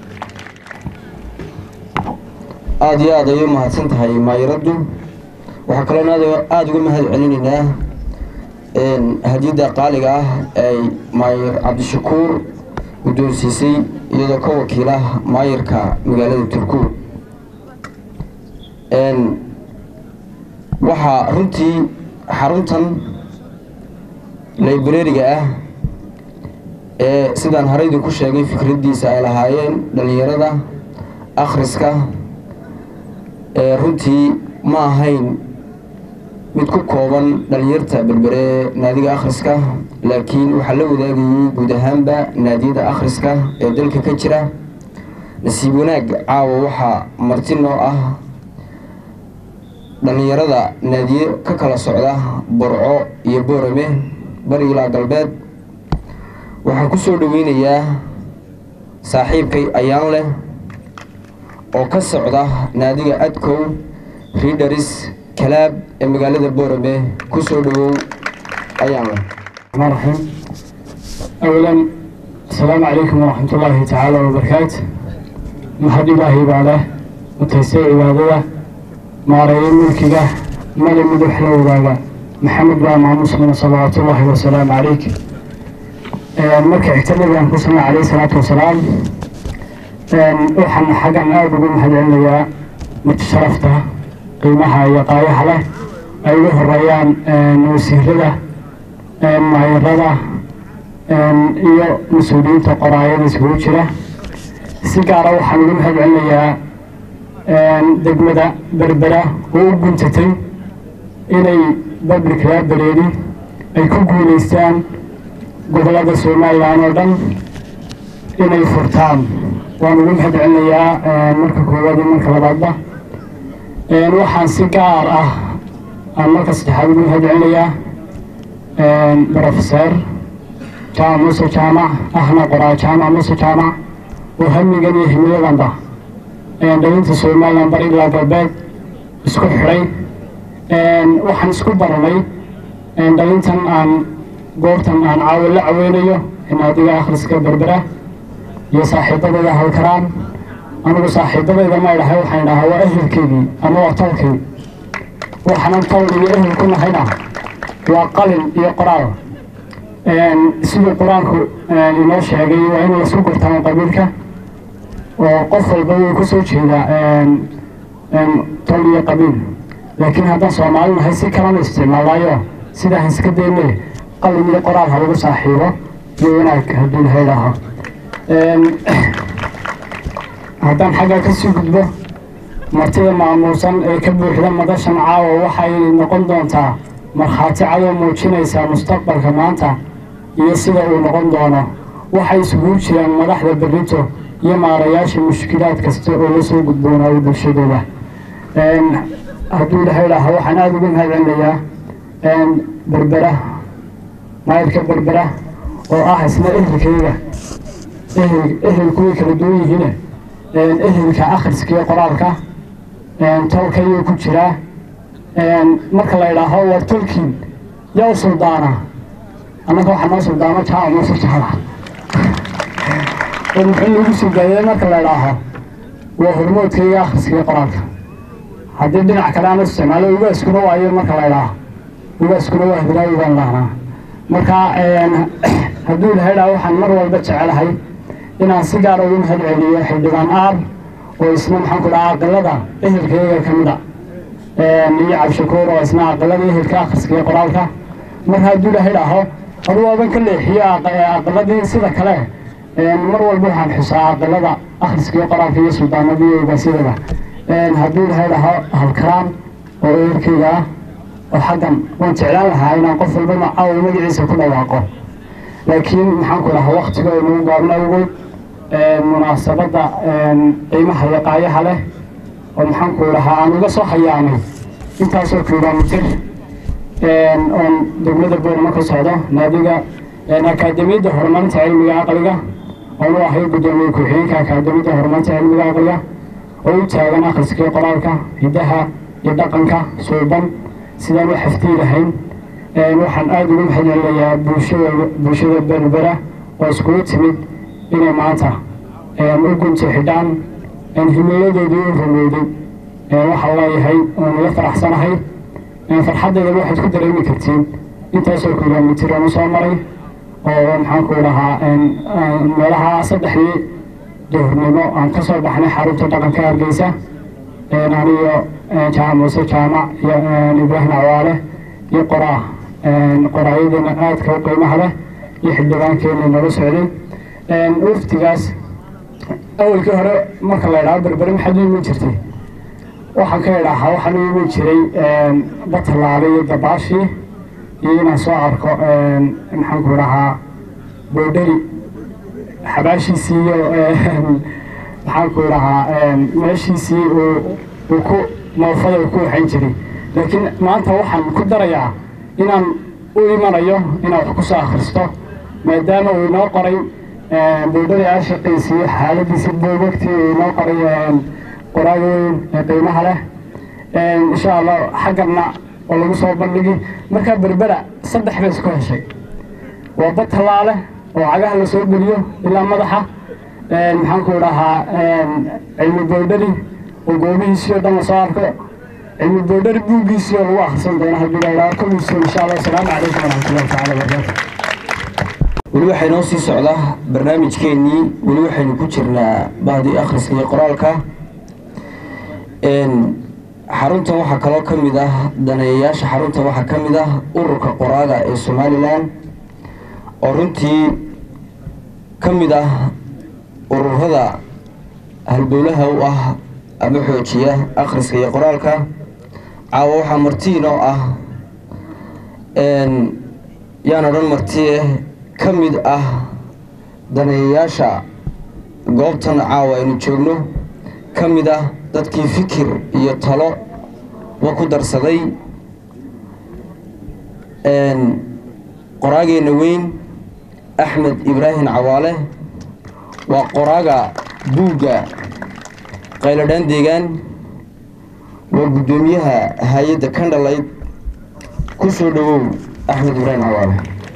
[SPEAKER 2] aada iyo aada ayay u mahadsan tahay maayiraddu waxaa kaloona aad aada uga mahad celinaynaa hadiyadda qaaliga ah ay maayir cabdishakuur guddoonsiisay iyadoo ka wakiila maayirka magaalada turkuur waxaa runtii xaruntan librariga ah ee sidaan haraydu ku sheegay fikraddiisa ay lahaayeen dhallinyarada akhriska ee runtii ma ahayn mid ku kooban dhallinyarta berbere naadiga akhriska laakiin waxaa la wadaagayey guud ahaanba naadiyada akhriska ee dalka ka jira nasiib wanaag caawa waxaa marti noo ah dhallinyarada naadiye ka kala socda borco iyo boorame bari ilaa galbeed waxaan ku soo dhoweynayaa saaxiibkay ayaan leh oo ka socda naadiga adkow ridaris kalaab ee magaalada boorame ku soo dhowow ayaan leh
[SPEAKER 9] الرحمن الرحيم أولا السلام عليكم ورحمة الله تعالى وبركاته محد إلهي بعده متيسير عبادة مارين ملكه ملي مدح له بعده محمد بن مسلم صلوات الله وسلام عليك مركع اعتمد أن كسمع عليه الصلاة والسلام وحن حقا أرجو محد عليا متشرفته قيمها يقايح له أيها الريان نوسير له maayarada iyo mas-uuliyiinta qoraayada isugu jira si gaara waxaan ugu mahad celinayaa degmada berbera oo u guntatay inay public library ay ku guuleystaan gobolada somalilan oo dhan inay furtaan waan ugu mahad celinayaa marka koowaad iyo marka labaadba waxaan si gaar ah aan marka saddexaad ugu mahad celinayaa brofeser jaamac muuse jaamac ahna qoraa jaamac muuse jaamac oo hamigan iyo himiyadanba dhalinta somalilan bari ilaa galbeed isku xidhay waxaan isku baranay dhalintan aan goobtan aan caawa la caweynayo naadiga akhriska berbera iyo saaxiibadayda halkaraan anigu saaxiibadayda ma idhahay waxaan idhahaa waa ehelkeygii ama waa tolkay waxaanan tol iyo ehel ku nahayna waa qalin iyo qoraal siduu qur-aanku inoo sheegay waa in lasu gurtaan qabiilka oo qof walba wuu ku soo jeedaa tol iyo qabiil laakiin haddaan soomaali nahay si kalanu isticmaalaayo sidaa iska dayne qalin iyo qoraal ha lagu saaxiibo iyo wanaag hadduu laha idhaaho haddaan xaggaa kasii gudbo martida maamuusan ee ka buuxda madashan caawa waxay noqon doontaa markhaati cadoo muujinaysaa mustaqbalka maanta iyo sida uu noqon doono waxay isugu jiraan madaxda berrito iyo maarayaasha mushkilaad kasta oo la soo gudboonaayo bulshadooda hadduu ilaha idhaaho waxaan aada ugu mahad celinayaa berbera maayirka berbera oo ah isna ehelkayga ehel ehelku way kala duwan yihiine ehelka akhriska iyo qoraalka tolkayuu ku jiraa marka la idhaaho war tolkiin yaa u suldaana annaga waxaa noo suldaano jaaca muuse jaala muxuu nagu sugaayey marka la idhaaho waa hormoodkayga akhriskaiyo qoraalka haddii dhinac kale aan isticmaalo ugaaskuna waayo marka la idhaaho ugaaskuna waa hidraawi baan lahnaa marka hadduu ilaha idhaaho waxaan mar walba jecelahay inaan si gaara ugu mahad celiyo xildhibaan aar oo isna maxaan ku dhaha aqalada ehelkayga ka mid a iyo cabshakuur oo isna aqalada ehelka akhriska iyo qoraalka marka hadduu ilaha idhaaho adu waaban ka leexiyo aqaladii sida kale mar walba waxaan xusaa aqalada akhriska iyo qoraalka iyo suldaanada iyo ogaasyadaba hadduu ilaha idhaaho halkaraan oo ehelkayga ah oo xaggan waan jeclaan lahaa inaan qof walba macaawo magaciisa ku dhawaaqo laakiin maxaan ku dhahaa waktiga oo nagu gaabna awgood munaasabadda qiimaha iyo qaayaha leh oo maxaan ku dhahaa aan uga soo hayaanay intaasoo kilomitir oon degmada boorama ka socdo naadiga akaademiyadda horumarinta cilmiga aqliga oonu ahay guddoomiye ku-xigeenka akaademiyadda horumarinta cilmiga aqliga oo u taagan akhriska iyo qoraalka hiddaha iyo dhaqanka suuban sidaan u xaftii lahayn waxaan aada ugu mahadcelinayaa bulshada bulshada berbera oo iskugu timid inay maanta u gunto xidhaan himiladoodii u rumowday waxaan leeyahay waan ila faraxsanahay farxaddeeda waxaad ku dareemi kartiin intaasoo kilomitir aan usoo maray oo maxaanku dhahaa meelaha saddexdii duhurnimo aan ka soo baxnay xarunta dhaqanka hargeysa aniyo jaamac muuse jaamac iyo ibraahim cawaale iyo qoraa qoraayadana aadka u qiimaha leh iyo xildhibaankeena nala socday waftigaas awalkii hore marka la idhaho berberi maxaad u iman jirtay waxaan ka idhaahaa waxaan u iman jiray batalaale iyo dabaashii iyo inaan soo arko maxaanku dhahaa boodheri xabaashiisii iyo maxaanku dhahaa meeshiisii uu ku moofada uu ku waxayn jiray laakiin maanta waxaan ku darayaa inaan u imanayo inaan wax ku soo akhristo maadaama uu inoo qoray boodheri aashaqiisii xaaladiisii buugagtii uu inoo qoray qoraaga weyn ee qiimaha leh insha allah xagganna oo lagu soo bandhigi markaa berbera saddex bay isku heshay waa bad tallaale oo cagaha la soo geliyo ilaa madaxa maxaanku dhahaa cilmi boodheri oo goobihiisii oo dhan la soo arko cilmi boodheri buuggiisii oo lagu akhrisan doono haddii la idhaha kowiiso insha allah asalaamu calaykum waraxmatullahi tacala wabarakaatu
[SPEAKER 2] weli waxay noo sii socdaa barnaamijkeennii weli waxaynu ku jirnaa bahdii akhriska iyo qoraalka xaruntan waxaa kaloo ka mid ah daneeyayaasha xaruntan waxaa ka mid ah ururka qoraaga ee somalilan oo runtii ka mid ah ururada halbowlaha u ah ama xoojiya akhriska iyo qoraalka caawa waxaa martiin oo ah yaan odhan martiye ka mid ah daneeyayaasha goobtan caawa aynu joogno ka mid ah dadkii fikir iyo talo wa ku darsaday qoraageenna weyn axmed ibraahim cawaale waa qoraaga buugga qayladhaan deegaan waa guddoomiyaha hay-adda kandhalayd ku soo dhowow axmed ibraahim cawaale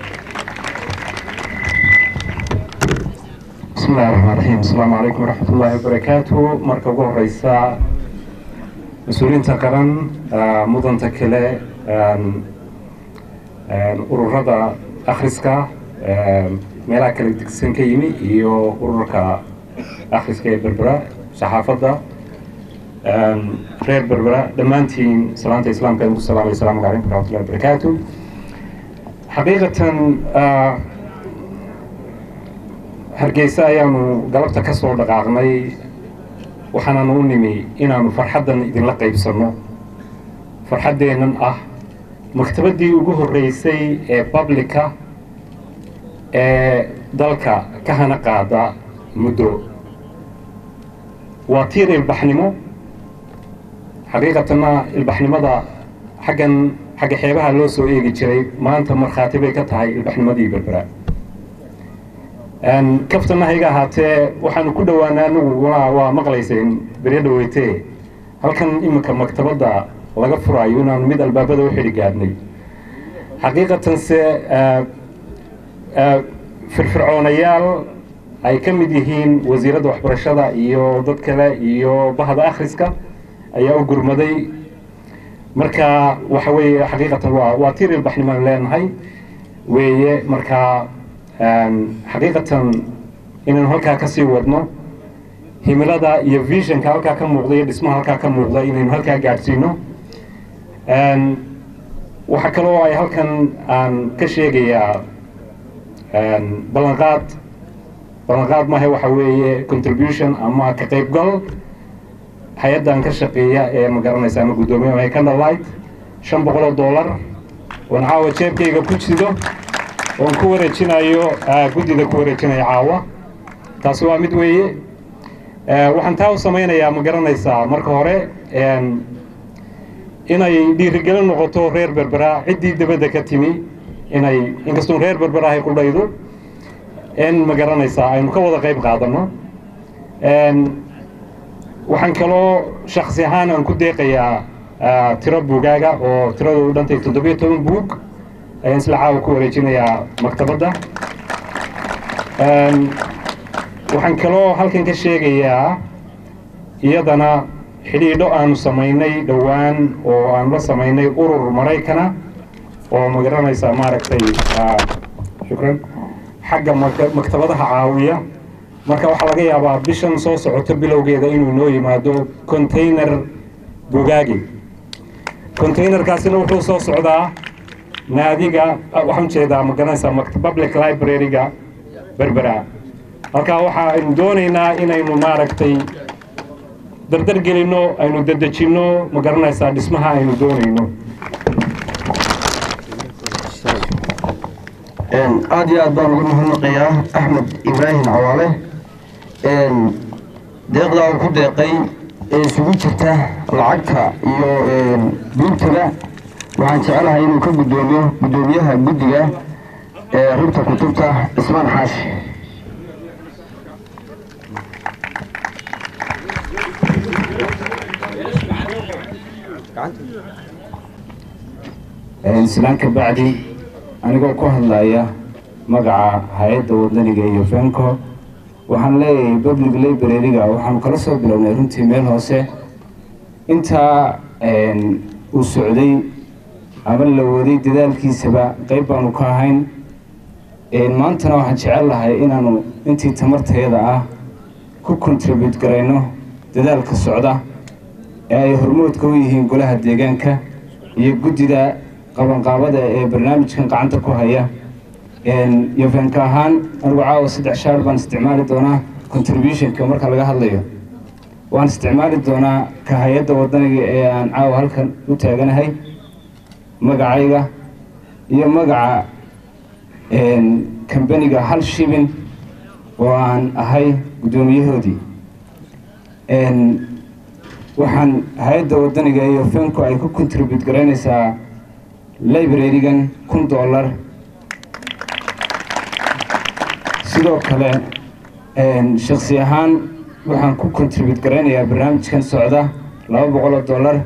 [SPEAKER 10] بسم الله الرحمن الرحيم السلام عليكم ورحمة الله وبركاته مركب ugu horeysa mas-uuliyiinta qaran mudanta kale ururada akhriska meelaha kala degsan ka yimi iyo ururka akhriska ee berbera saxaafadda reer berbera dhammaantiin salaanta islaamka idinku salaamay asalaamu calaykum waraxmatullahi wabarakaatu xaqiiqatan hargeysa ayaanu galabta ka soo dhaqaaqnay waxaanaanu u nimi inaanu farxaddan idinla qaybsanno farxaddeennan ah maktabaddii ugu horreysay ee bablika ee dalka ka hana qaada muddo waa tiir ilbaxnimo xaqiiqatanna ilbaxnimada xaggan xagga xeebaha loo soo eegi jiray maanta markhaati bay ka tahay ilbaxnimadii berbera kaftana hayga ahaatee waxaanu ku dhowaanaa anagu waa maqlayseen beryo dhaweytee halkan iminka maktabadda laga furaayo inaanu mid albaabada u xidhi gaadhnay xaqiiqatanse firfircoonayaal ay ka mid yihiin wasiiradda waxbarashada iyo dad kale iyo bahda akhriska ayaa u gurmaday marka waxa weeye xaqiiqatan waa waa tiir ilbaxnimaan leenahay weeye marka xaqiiqatan inaynu halkaa ka sii wadno himilada iyo visionka halkaa ka muuqda iyo dhismaha halkaa ka muuqda inaynu halkaa gaadhsiino waxaa kaloo ay halkan aan ka sheegayaa ballanqaad ballanqaad maahe waxa weeye contribution ama ka qaybgal hay-addan ka shaqeeya ee ma garanaysa ama guddoomiye ay candlelight shan boqol oo dollar oon caawa jeebkayga ku jido oon ku wareejinayo guddida ku wareejinaya caawa taasi waa mid weeye waxaan taa u samaynayaa ma garanaysaa marka hore inay dhiirigelin noqoto reer berbera ciddii dibadda ka timi inay inkastoon reer berbera ahay qudhaydo in ma garanaysaa aynu ka wada qayb qaadano waxaan kaloo shaksi ahaan aan ku deeqayaa ah, tiro buugaaga oo tiradoodu dhantay toddobiyo toban buug ayaan isla caawa ku wareejinayaa maktabadda Een, waxaan kaloo halkan ka sheegayaa iyadana xidhiidho aanu samaynay dhowaan oo aanu la samaynay urur maraykana oo magaranaysa maaragtay ah, shukran xagga maka- maktabadaha caawiya marka waxaa laga yaabaa bishan soo socoto bilowgeeda inuu noo yimaado container bugaagi containerkaasina wuxuu soo socdaa naadiga ah, waxaan jeedaa magaranaysa makt- public library-ga berbera halkaa waxa aynu doonaynaa inaynu maaragtay dardar gelinno aynu dedejinno ma garanaysaa dhismaha aynu doonayno
[SPEAKER 2] aad iyo aad baan uga mahadnaqayaa axmed ibraahim cawaale deeqdaa uu ku deeqay ee isugu jirta lacagta iyo buugtada waxaan jecelahay inuu ka guddoomiyo guddoomiyaha guddiga ee rugta kutubta cismaan xaashi
[SPEAKER 5] islaan ka bacdi anigoo ku hadlaya magaca hay-adda wadaniga iyo fenco waxaan leeyahay public library-ga waxaanu kala soo bilownay runtii meel hoose intaa uu socday ama la waday dadaalkiisaba qayb baanu ka ahayn maantana waxaan jecel lahay inaanu intii tamartayada ah ku contribute garayno dadaalka socda ee ay hormoodka u yihiin golaha deegaanka iyo guddida qabanqaabada ee barnaamijkan gacanta ku haya iyo feenka ahaan anigu caawa saddex shaar baan isticmaali doonaa contributionka marka laga hadlayo waan isticmaali doonaa ka hay-adda wadaniga ee aan caawa halkan u taaganahay magacayga iyo magaca kambaniga hal shibin oo aan ahay guddoomiyahoodii waxaan hay-adda wadaniga iyo fenco ay ku contribute garaynaysaa library-gan kun dollar sidoo kale shaksi ahaan waxaan ku contribute garaynayaa barnaamijkan socda laba boqol oo dollar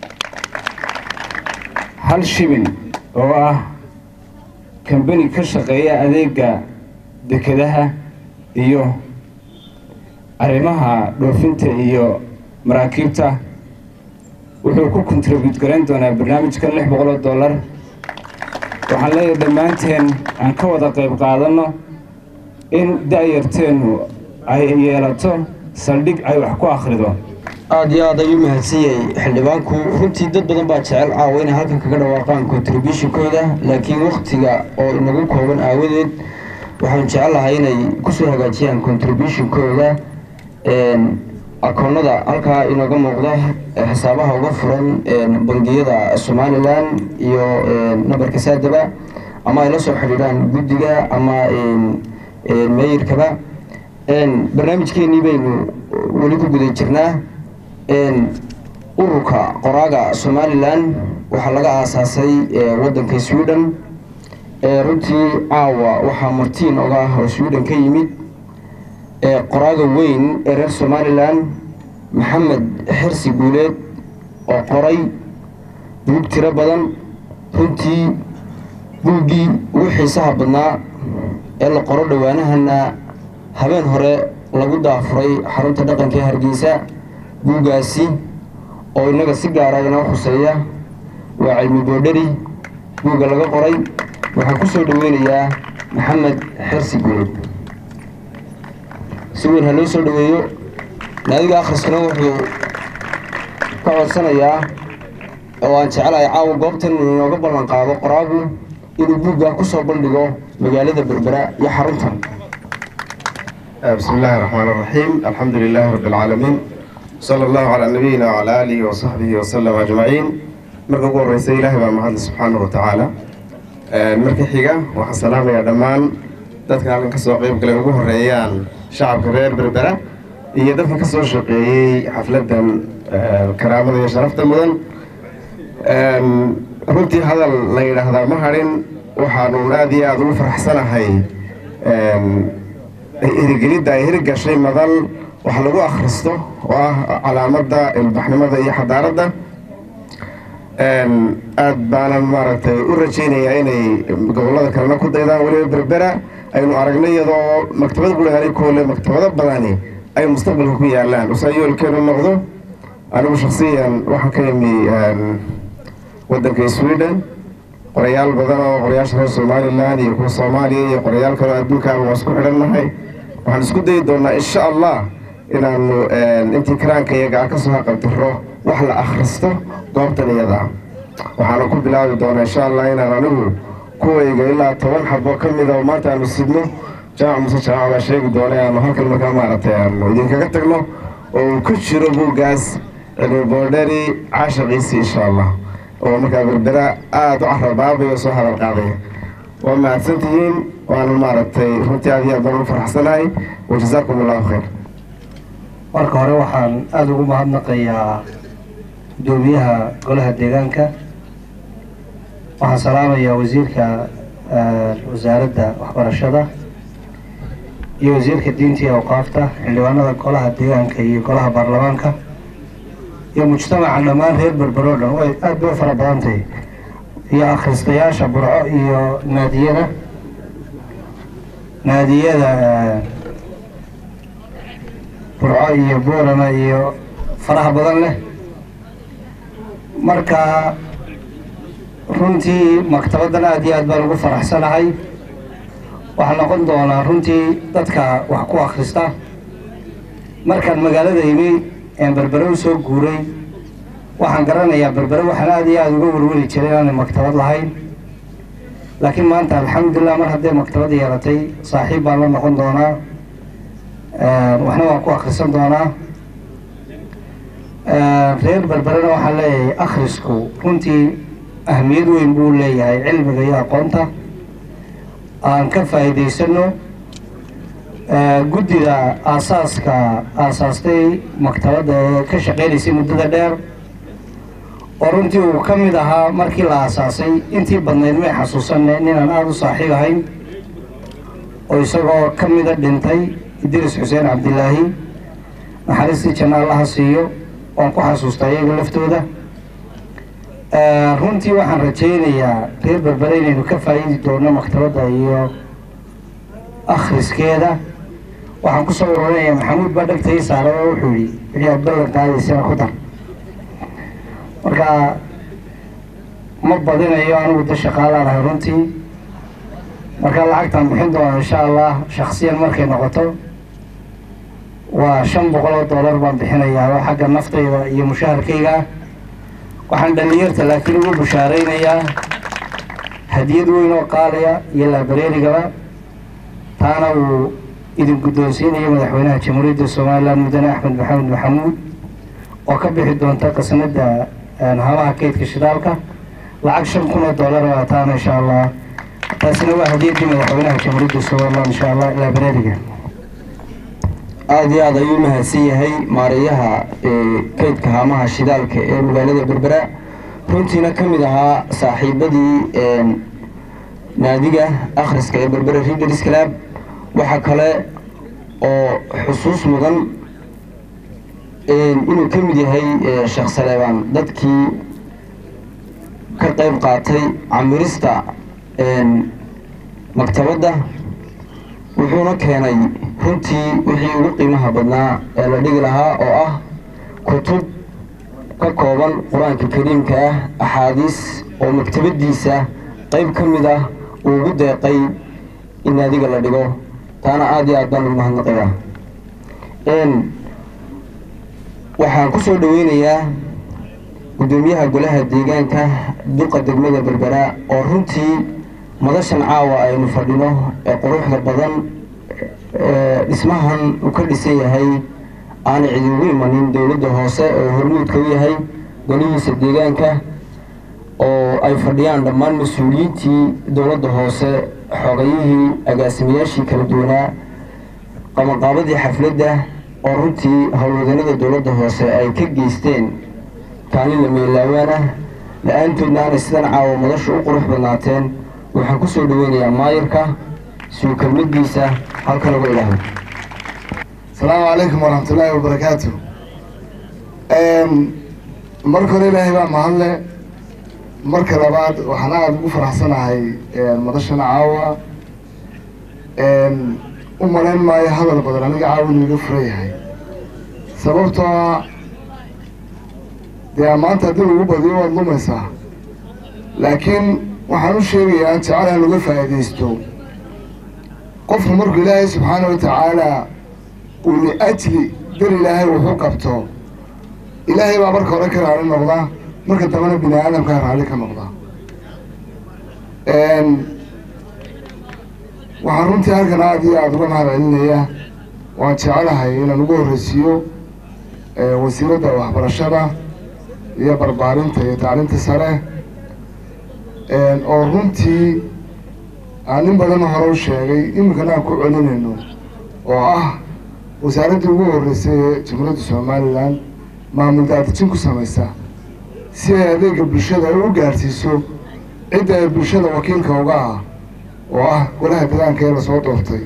[SPEAKER 5] hal shibin oo ah kambani ka shaqeeya adeega dekedaha iyo arrimaha dhoofinta iyo maraakiibta wuxuu ku contribute garayn doonaa barnaamijkan lix boqol oo dollar waxaan leeyahay dhammaanteen aan ka wada qayb qaadanno in da-yarteennu ay yeelato saldhig ay wax ku akhrido
[SPEAKER 2] aad iyo aad ayuu mahadsan yahay xildhibaanku runtii dad badan baa jecel caawa inay halkan kaga dhawaaqaan contributionkooda laakiin wakhtiga oo inagu kooban aawadeed waxaan jecelahay inay kusoo hagaajiyaan contributionkooda akoonnada halkaa inooga muuqda xisaabaha uga furan bangiyada somalilan iyo nabarka saadaba ama ay la soo xidhiidhaan guddiga ama meeyirkaba barnaamijkeenii baynu weli ku guda jirnaa ururka qoraaga somalilan waxaa laga aasaasay waddanka sweden runtii caawa waxaa martiin oga ah oo sweden ka yimid qoraaga weyn ee reer somalilan maxamed xirsi guuleed oo qoray buug tiro badan runtii buuggii ugu xiisaha badnaa ee la qoro dhowaanahana habeen hore lagu daafuray xarunta dhaqanka ee hargeysa buuggaasi oo innaga si gaara inoo khuseeya waa cilmi boodheri buugga laga qoray waxaan ku soo dhoweynayaa maxamed xirsi guuleed si weyn ha loo soo dhoweeyo naadiga akhriskana wuxuu ka codsanayaa oo aan jecelahay caawa goobtan inooga ballan qaado qoraagu inuu buugga ku soo bandhigo magaalada berbera iyo xaruntan
[SPEAKER 11] بسم الله الرحمن الرحيم الحمد لله رب العالمين صلى الله على نبينا وعلى آله وصحبه وسلم أجمعين marka ugu horeysa ilaahay baa mahadle subxaanahu watacaala marka xiga waxaan salaamayaa dhammaan dadka halkan kasoo qeyb galay ugu horeeyaan shacabka reer berbera iyo dadka kasoo shaqeeyey xafladan karaamada iyo sharafta mudan runtii hadal la yidhaahdaa ma hadhin waxaanu aada iyo aada ugu faraxsanahay hirgelidda ay hirgashay madal wax lagu akhristo oo ah calaamadda ilbaxnimada iyo xadaaradda aad baanan maaragtay u rajaynayaa inay gobollada kalena ku daydaan weliba berbera aynu aragnay iyadoo maktabad gurigani koole maktabado badani ay mustaqbalka ku yaalaan usaa yoolkeenu noqdo anigu shaksiyan waxaan ka imi waddanka sweden qorayaal badan oo qorayaasha reer somalilan iyo kuwa soomaaliya iyo qorayaal kaleo adduunkaaba waa isku xidhannahay waxaan isku dayi doonaa insha allah inaanu intii karaanka iyaga ah kasoo haqabtiro wax la akhristo goobtan iyada waxaana ku bilaabi doonaa insha allah inaan anigu kuwayga ilaa toban xabo ka mida oo maanta aanu sidno jaamac muse jaamac baa sheegi doona aanu halkan markaa maaragtay aanu idinkaga tagno oo uu ku jiro buuggaas cilmi boodhari caashaqiisii insha allah oo markaa berbera aada u carabaabayo soo hadal qaadaya waa mahadsantihiin waana maaragtay runtii aad iyo aad baan u faraxsanahay wajazaakum allahu khayr
[SPEAKER 12] marka hore waxaan aada ugu mahadnaqayaa gudoomiyaha golaha deegaanka waxaan salaamayaa wasiirka wasaaradda waxbarashada iyo wasiirka diinta iyo awqaafta xildhibaanada golaha deegaanka iyo golaha baarlamaanka iyo mujtamaca dhammaan reer berbero dhan way aada bay u fara badan tahay iyo akhristayaasha burco iyo naadiyada naadiyada burco iyo boorama iyo faraha badan leh marka runtii maktabaddan aada iyo aad baan ugu faraxsanahay waxaa noqon doonaa runtii dadka wax ku akhrista markaan magaalada imi een berbere u soo guuray waxaan garanayaa berbere waxaan aada iyo aada uga welweli jiray inaanay maktabad lahayn laakiin maanta alxamdulilah mar hadday maktabad yeelatay saaxiib baan la noqon doonaa waxna waan ku akhrisan doonaa reer berberena waxaan leeyahay akhrisku runtii ahmiyad weyn buu leeyahay cilmiga iyo aqoonta aan ka faa'iidaysano guddida aasaaska aasaastay maktabadda ee ka shaqeynaysay muddada dheer oo runtii uu ka mid ahaa markii la aasaasay intii badnayd may xasuusanne ninaan aada u saaxiib ahayn oo isagoo ka mida dhintay idris xuseen cabdilaahi naxariistii janno allaha siiyo waan ku xasuustaa iyaga laftooda runtii waxaan rajaynayaa reer berbere inaynu ka faa'iidi doono maktabadda iyo akhriskeeda waxaan ku soo ururinayaa maxamuud baa dhegta ii saaray oo wuxuu yidhi wixii aad ballan qaadaysana ku dar marka ma badinayo anigu da shaqaalaanahay runtii marka lacagtaan bixin doona insha allah shaksiyan markay noqoto waa shan boqol oo dollar baan bixinayaa oo xagga naftayda iyo mushaharkayga waxaan dhalinyarta laakiin ugu bushaaraynayaa hadiyad weyn oo qaaliya iyo laabareerigaba taana uu idin guddoonsiinayo madaxweynaha jamhuuriyadda somalilan mudane axmed maxamed maxamuud oo ka bixi doonta qasnada hamaha kaydka shidaalka lacag shan kun oo dollar baa taana insha allah taasina waa hadiyaddii madaxweynaha jamhuuriyadda somalilan insha allah laabareeriga
[SPEAKER 2] aada iyo aada ayuu mahadsan yahay maareeyaha kaydka haamaha shidaalka ee magaalada berbera runtiina ka mid ahaa saaxiibadii naadiga akhriska ee berbera readers club waxaa kale oo xusuus mudan inuu ka mid yahay sheekh saleebaan dadkii ka qayb qaatay camirista maktabadda wuxuuna keenay runtii wixii ugu qiimaha badnaa ee la dhigi lahaa oo ah kutub ka kooban qur-aanka kariimka ah axaadiis oo maktabaddiisa qayb ka mid ah uu ugu deeqay in naadiga la dhigo taana aada iyo aad baan ugu mahadnaqayaa waxaan ku soo dhaweynayaa guddoomiyaha golaha deegaanka dulqa degmada berbera oo runtii madashan caawa aynu fadhino ee quruxda badan dhismahan uu ka dhisan yahay aanay cidi ugu imanin dowladda hoose oo hormuudka u yahay golihiisa deegaanka oo ay fadhiyaan dhammaan mas-uuliyiintii dowladda hoose xogayihii agaasimayaashii kala duwanaa qabanqaabadii xafladda oo runtii howlwadanada dowladda hoose ay ka geysteen kaalin la meelaawaan ah la-aantoodna aanay sidan caawa madashu u qurux badnaateen waxaan ku soo dhaweynayaa maayirka suu kelmadiisa halkan uga ilaahay
[SPEAKER 6] asalaamu calaykum waraxmatullaahi wabarakaatu marka hore ilaahay baa mahadle marka labaad waxaan aada ugu faraxsanahay madashana caawa u malayn maayo hadal badan aniga caawa inuu iga furan yahay sababtoo ah dee maanta haddii lagu badiyo waad lumaysaa laakiin waxaan u sheegayaa in jecelahan uga faa'iidaysto qofku markuu ilaahay subxaana wa tacaala uu liajli dar ilaahay wuxuu qabto ilaahay baa marka hore ka raali noqda marka dambena bini aadamkaa raali ka noqda waxaan runtii halkan aada iyo aada uga mahad celinaya waan jecelahay inaan ugu horreysiiyo wasiiradda waxbarashada iyo barbaarinta iyo tacliinta sare oo runtii aan in badan hore u sheegay iminkana aan ku celinayno oo ah wasaaraddii ugu horreysay ee jamhuuriyadda somalilan maamul daadijin ku samaysa si ay adeega bulshada ay u gaarsiiso cidda ay bulshada wakiilka uga ah oo ah golaha degaanka ee lasoo doortay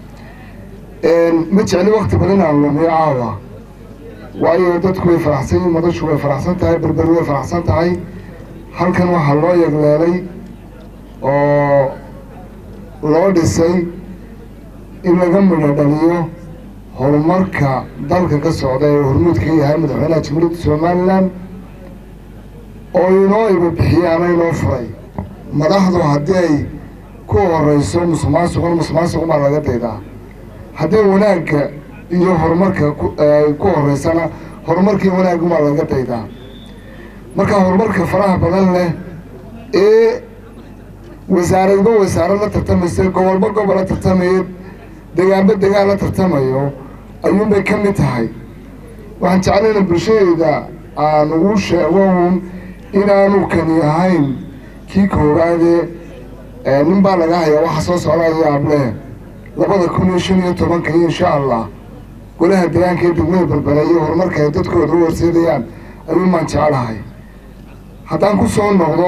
[SPEAKER 6] ma jecli wakti badan aan lumiyo caawa waayo dadku way faraxsan yihin madashu way faraxsan tahay berberi way faraxsan tahay halkan waxaa loo yegleelay oo loo dhisay in laga midho dhaliyo horumarka dalka ka socda ee hormuud ka yahay madaxweynaha jamhuuriyadda somalilan oo inoo iba bixiyey ama inoo furay madaxdu haddii ay ku horeyso musuqmaasuqan musuqmaasuq baa laga daydaa haddii wanaagga iyo horumarka ay ku horeysana horumarkii wanaagga baa laga daydaa marka horumarka faraha badan leh ee wasaaradba wasaarad la tartamaysa gobolba gobol la tartamayo degaanba degaan la tartamayo ayuunbay ka mid tahay waxaan jeclayna bulshadeyda aan ugu sheego un inaanu kani ahayn kii koowaade nin baa laga hayaa waxa soo socdayo able labada kun iyo shan iyo tobanka iyo insha allah golaha degaanka ee degmada berbere iyo horumarka ay dadkooda u horseedayaan ayuun baan jecelahay haddaan ku soo noqdo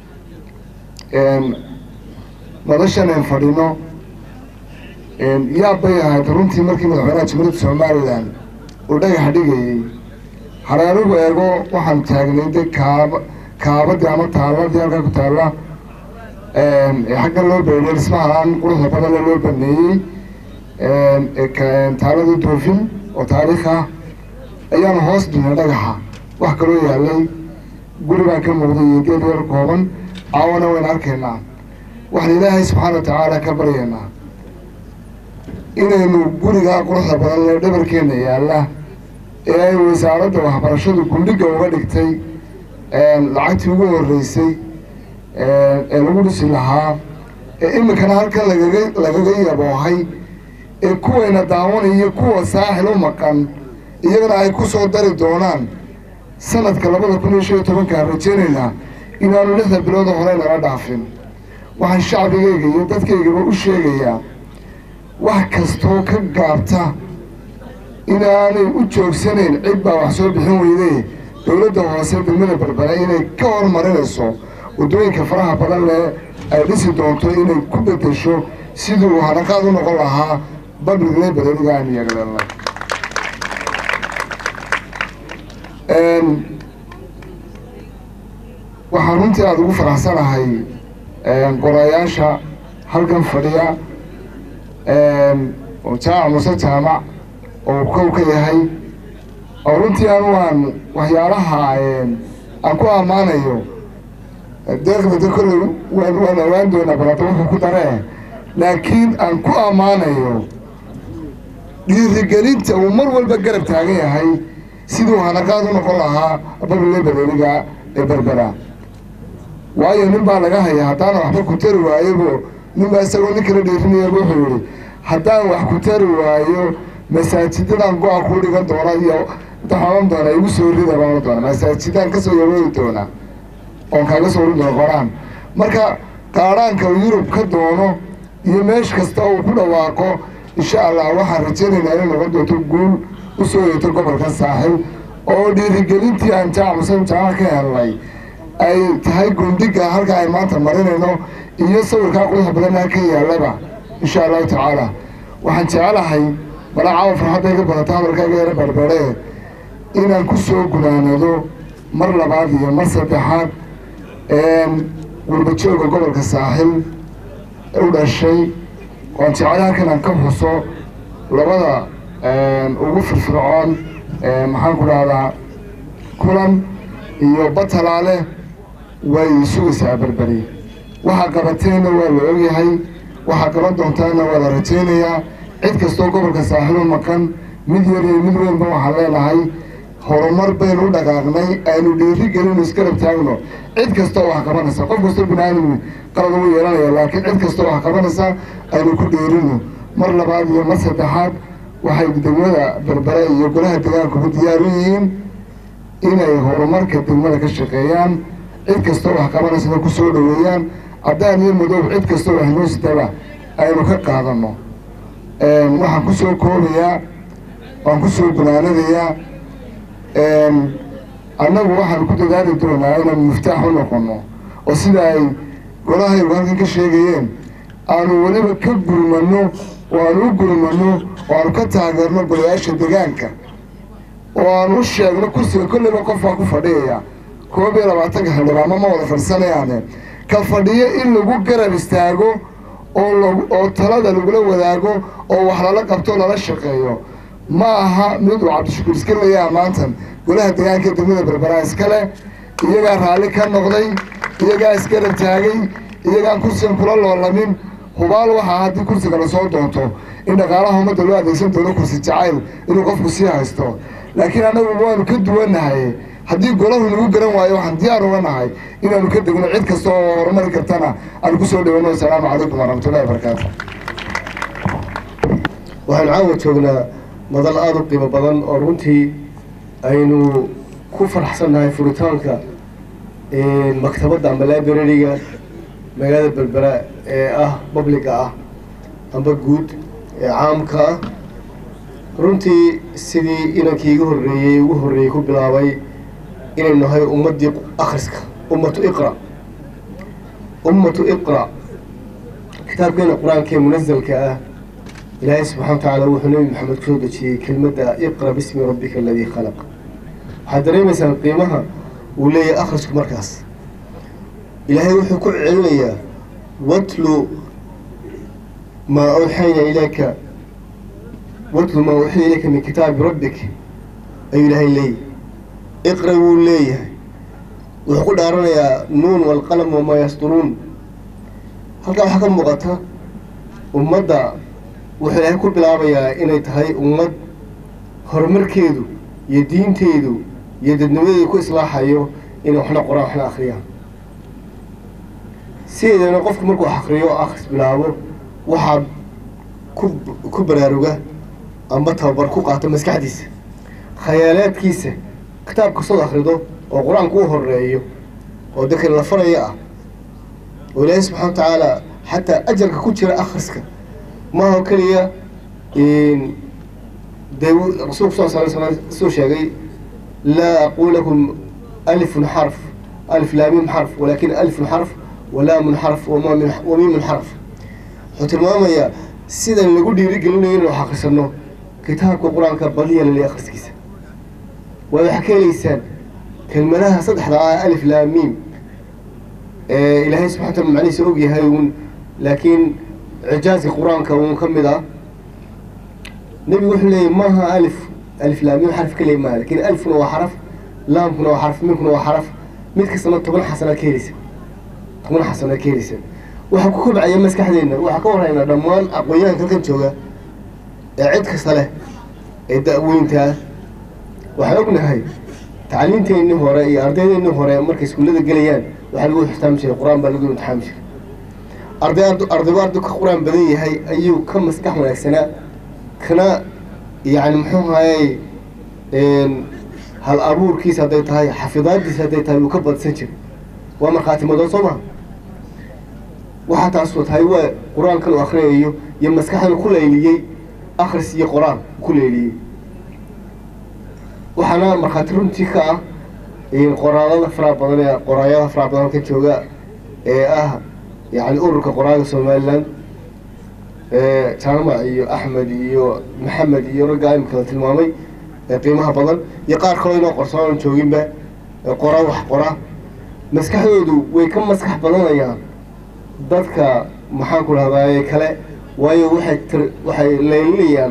[SPEAKER 6] madashan aan fadhino yaab bay ahayd runtii markii madaxweynaha jamhuuriyadda somalilan uu dhagaxa dhigayey hareerigu eego waxaan taagnay de kaaba kaabadii ama taaladii halkaa ku taalla xagga loo beeriye dhismahaan quruxda badanle loo baneeyey taaladii doofin oo taariikh ah ayaanu hoos dhignay dhagaxa wax kaloo yaalay guri baan ka muuqday iyo geed yar kooban caawana wayna arkaynaa waxaan ilaahay subxaana wa tacaala ka baryaynaa inaynu gurigaa quruxda badan lee dhabarkeenna yaalla ee ay wasaaradda waxbarashadu gundhiga uga dhigtay lacagtii ugu horreysay ee lagu dhisi lahaa ee iminkana halkan lagaga lagaga yaboohay ee kuwayna daawanaya kuwa saaxil u maqan iyagana ay ku soo dari doonaan sanadka labada kun iyo shan iyo tobankaan rajaynaynaa inaanu lixda bilooda hore nala dhaafin waxaan shacbigayga iyo dadkaygaba u sheegayaa wax kastoo ka gaabta inaanay u joogsanayn cid baa wax soo bixin weyday dowladda hoose degmada berbere inay ka hormarinayso waddooyinka faraha badan leh ay dhisi doonto inay ku bedesho siduu hanaqaad u noqon lahaa public librariga aan yeegleelnay waxaan runtii aada ugu faraxsanahay qorayaasha halkan fadhiya jaamac muse jaamac oo kow ka yahay oo runtii anu aan waxyaalaha aan ku ammaanayo deeqda de kolley waan waan awaan doonaa balata wuxuu ku daree laakiin aan ku ammaanayo dhiirigelinta uu mar walba garab taagan yahay siduu hanaqaad u noqon lahaa barile baleeliga ee berbera waayo nin baa laga haya haddaana waxba ku tari waayebo nin baa isagoo nin kala dheerinayaba wuxuu yihi haddaan wax ku tari waayo masaajidadan go-a ku dhigan doona iyo daxaban doona igu soo rida baan doona masaajidaan kasoo yaroodi doona oon kaaga soo rin doona qoraan marka qaadhaanka uu yurub ka doono iyo meesh kasta uu ku dhawaaqo insha allah waxaan rajaynaynaa inay noqon doonto guul usoo yeeto gobolka saaxil oo dhiirigelintii aan jaac musan jaaca ka helnay ay tahay gundhiga halka ay maanta marinayno iyo sawirkaa quruxda badanaa ka yaalaba insha allahu tacaala waxaan jecelahay malaa caawa farxadda iga badata hadalkaaga yara beerbeeree inaan ku soo gunaanado mar labaad iyo mar saddexaad gurbajooga gobolka saaxil u dhashay waan jeclay halkan aan ka xuso labada ugu firfircoon maxaan ku dhahdaa kulan iyo batalaale way sugaysaa berberi waxaa qabateenna waa la ogyahay waxaa qaban doontaana waa la rajaynayaa cid kastoo gobolka saaxiil u maqan mid yar iyo mid weynba waxaan leenahay horumar baynu u dhaqaaqnay aynu dhiiri gelino isgarab taagno cid kastoo wax qabanaysa qof kastoo bini-aadam qalad ugu yeelanaya laakiin cid kastoo wax qabanaysa aynu ku dhiirino mar labaad iyo mar saddexaad waxay degmada berbere iyo golaha deegaankuba diyaar u yihiin inay horumarka degmada ka shaqeeyaan cid kastoo wax qabanaysana ku soo dhoweeyaan caddaan iyo madow cid kastoo wax noo sitaba aynu ka qaadano waxaan ku soo koobayaa waan ku soo gunaanadayaa annagu waxaan ku dadaali doonaa inaan muftaax u noqono oo sida ay golahaygu halkan ka sheegayeen aanu weliba ka gurmano oo aanu u gurmano oo aanu ka taageerno golayaasha deegaanka oo aanu u sheegno kursiga kolleyba qof baa ku fadhiyaya koob iyo labaatanka xildhibaano ma wada fadhisanayaane ka fadhiyo in lagu garab istaago oo lag oo talada lagula wadaago oo wax lala qabto o lala shaqeeyo ma aha mid uu cabdishakuur iska leeyaha maantan golaha deegaanka degmada berberaa iskale iyagaa raalli ka noqday iyagaa isgarab taagay iyagaan kursigan kula loolamin hubaal waxaa haddii kursiga lasoo doonto in dhaqaalaha ummadda loo adeegsan doono kursi jacayl inuu qofku sii haysto laakiin annagu waanu ka duwannahay haddii golahu nagu garan waayo waxaan diyaar uga nahay inaanu ka degno cid kasta oo horumari kartana aanu kusoo dhawano asalaamu calaykum waraxmatullahi wabarakaatu
[SPEAKER 13] waxaan caawa joognaa madal aada u qiimo badan oo runtii aynu ku faraxsannahay furitaanka maktabadda amba librariga magaalada berbera ee ah publiga ah amba guud ee caamka ah runtii sidii inankii iga horreeyey ugu horreeyey ku bilaabay inaynu nahay ummaddii akhriska ummatu iqra ummatu iqra kitaabkeena qur-aankee munasalka ah ilaahay subxana wa tacaala wuxuu nebi maxamed kusoo dejiyey kelmadda iqra bismi rabbika aladii khalaq waxaad dareemaysaan qiimaha uu leeyahay akhrisku markaas ilaahay wuxuu ku celinayaa watlu maa awxayna ilayka watlu maa uxiya ilayka min kitaabi rabbik ayuu ilaahay leeyahy iqra wuu leeyahay wuxuu ku dhaaranayaa nuun walqalam wamaa yasturuun halkaa waxaa ka muuqata ummadda wuxuu ilaahay ku bilaabayaa inay tahay ummad horumarkeedu iyo diinteedu iyo dadnimadeedu ku islaaxayo inay waxna qoraan waxna akhriyaan sideedana qofku markuu wax akriyo o akhris bilaabo waxaa ku ku baraaruga amba tababar ku qaata maskaxdiisa khayaalaadkiisa kitaab kastood akhrido oo qur-aanku u horeeyo oo dadka la faraya ah oo ilaahay subxana wa tacaala xataa ajarka ku jira akhriska maaha keliya dee rasuulku sal sala slam suu sheegay laa aqul lakum alifun xarf alif laamim xarf walakin alifun xarf walaamun xarf wamiimun xarf wuxuu tilmaamayaa sidan lagu dhiirigelinayo inuu wax akhrisano kitaabka qur-aanka badiya lali akhriskiisa waad waxaa ka helaysaan kelmadaha saddexda ah alif laamiim ilaahay subxana wataala macnihiisa og yahay uun laakiin cijaaska qur-aanka uun ka mid ah nebigu wuxuu leeyahy maaha alif alif laamiim xarf keliya maaha lakin alifkuna waa xaraf laamkuna waa xarf miimkuna waa xaraf mid kastana toban xasanaad ka helaysa toban xasanaad ka helaysa waxaa ku kobcaya maskaxdeenna waxaa ka warhaynaa dhammaan aqoon-yahanka halkan jooga ee cid kasta leh ee da-weynta ah waxaan ognahay tacliimteennii hore iyo ardaydeennii hore markay iskuullada gelayaan waxaa lagu ixtiraami jiray qur-aan baa lagu imtixaami jiray arday ardaygu arday ka qur-aan badan yahay ayuu ka maskax wanaagsanaa kana yani muxuu ahayey hal abuurkiisa hadday tahay xafidaadiisa hadday tahay uu ka badsan jiray waa markhaati madoon soo maha waxaa taasoo tahay waa qur-aankan uu akhriyayo iyo maskaxdan ku layliyey akhris iyo qor-aan ku layliyey waxaana markhaati runtii ka ah qoraadada faraha badan ee qoraayada faraha badan ka jooga ee ah yani ururka qoraaga somaliland jaamac iyo axmed iyo maxamed iyo raggaa imika la tilmaamay ee qiimaha badan iyo qaar kaloo inoo qorsoon jooginba qora wax qora maskaxdoodu way ka maskax badanayaan dadka maxaan ku rahdaye kale waayo waxay waxay leelinayaan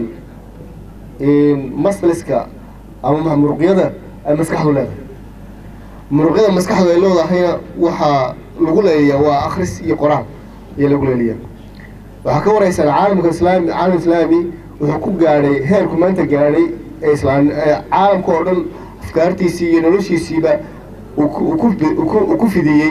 [SPEAKER 13] masliska ama muruqyada ay maskaxdu leedahay muruqyada maskaxdu ay leedahayna waxaa lagu leeliyaa waa akris iyo qoraal ayaa lagu leeliyaa waxaa ka waraysaan caalamka islaami caalam islaami wuxuu ku gaadhay heerku maanta gaadhay ee islaam caalamka oo dhan afkaartiisii iyo noloshiisiiba uu ku fidiyey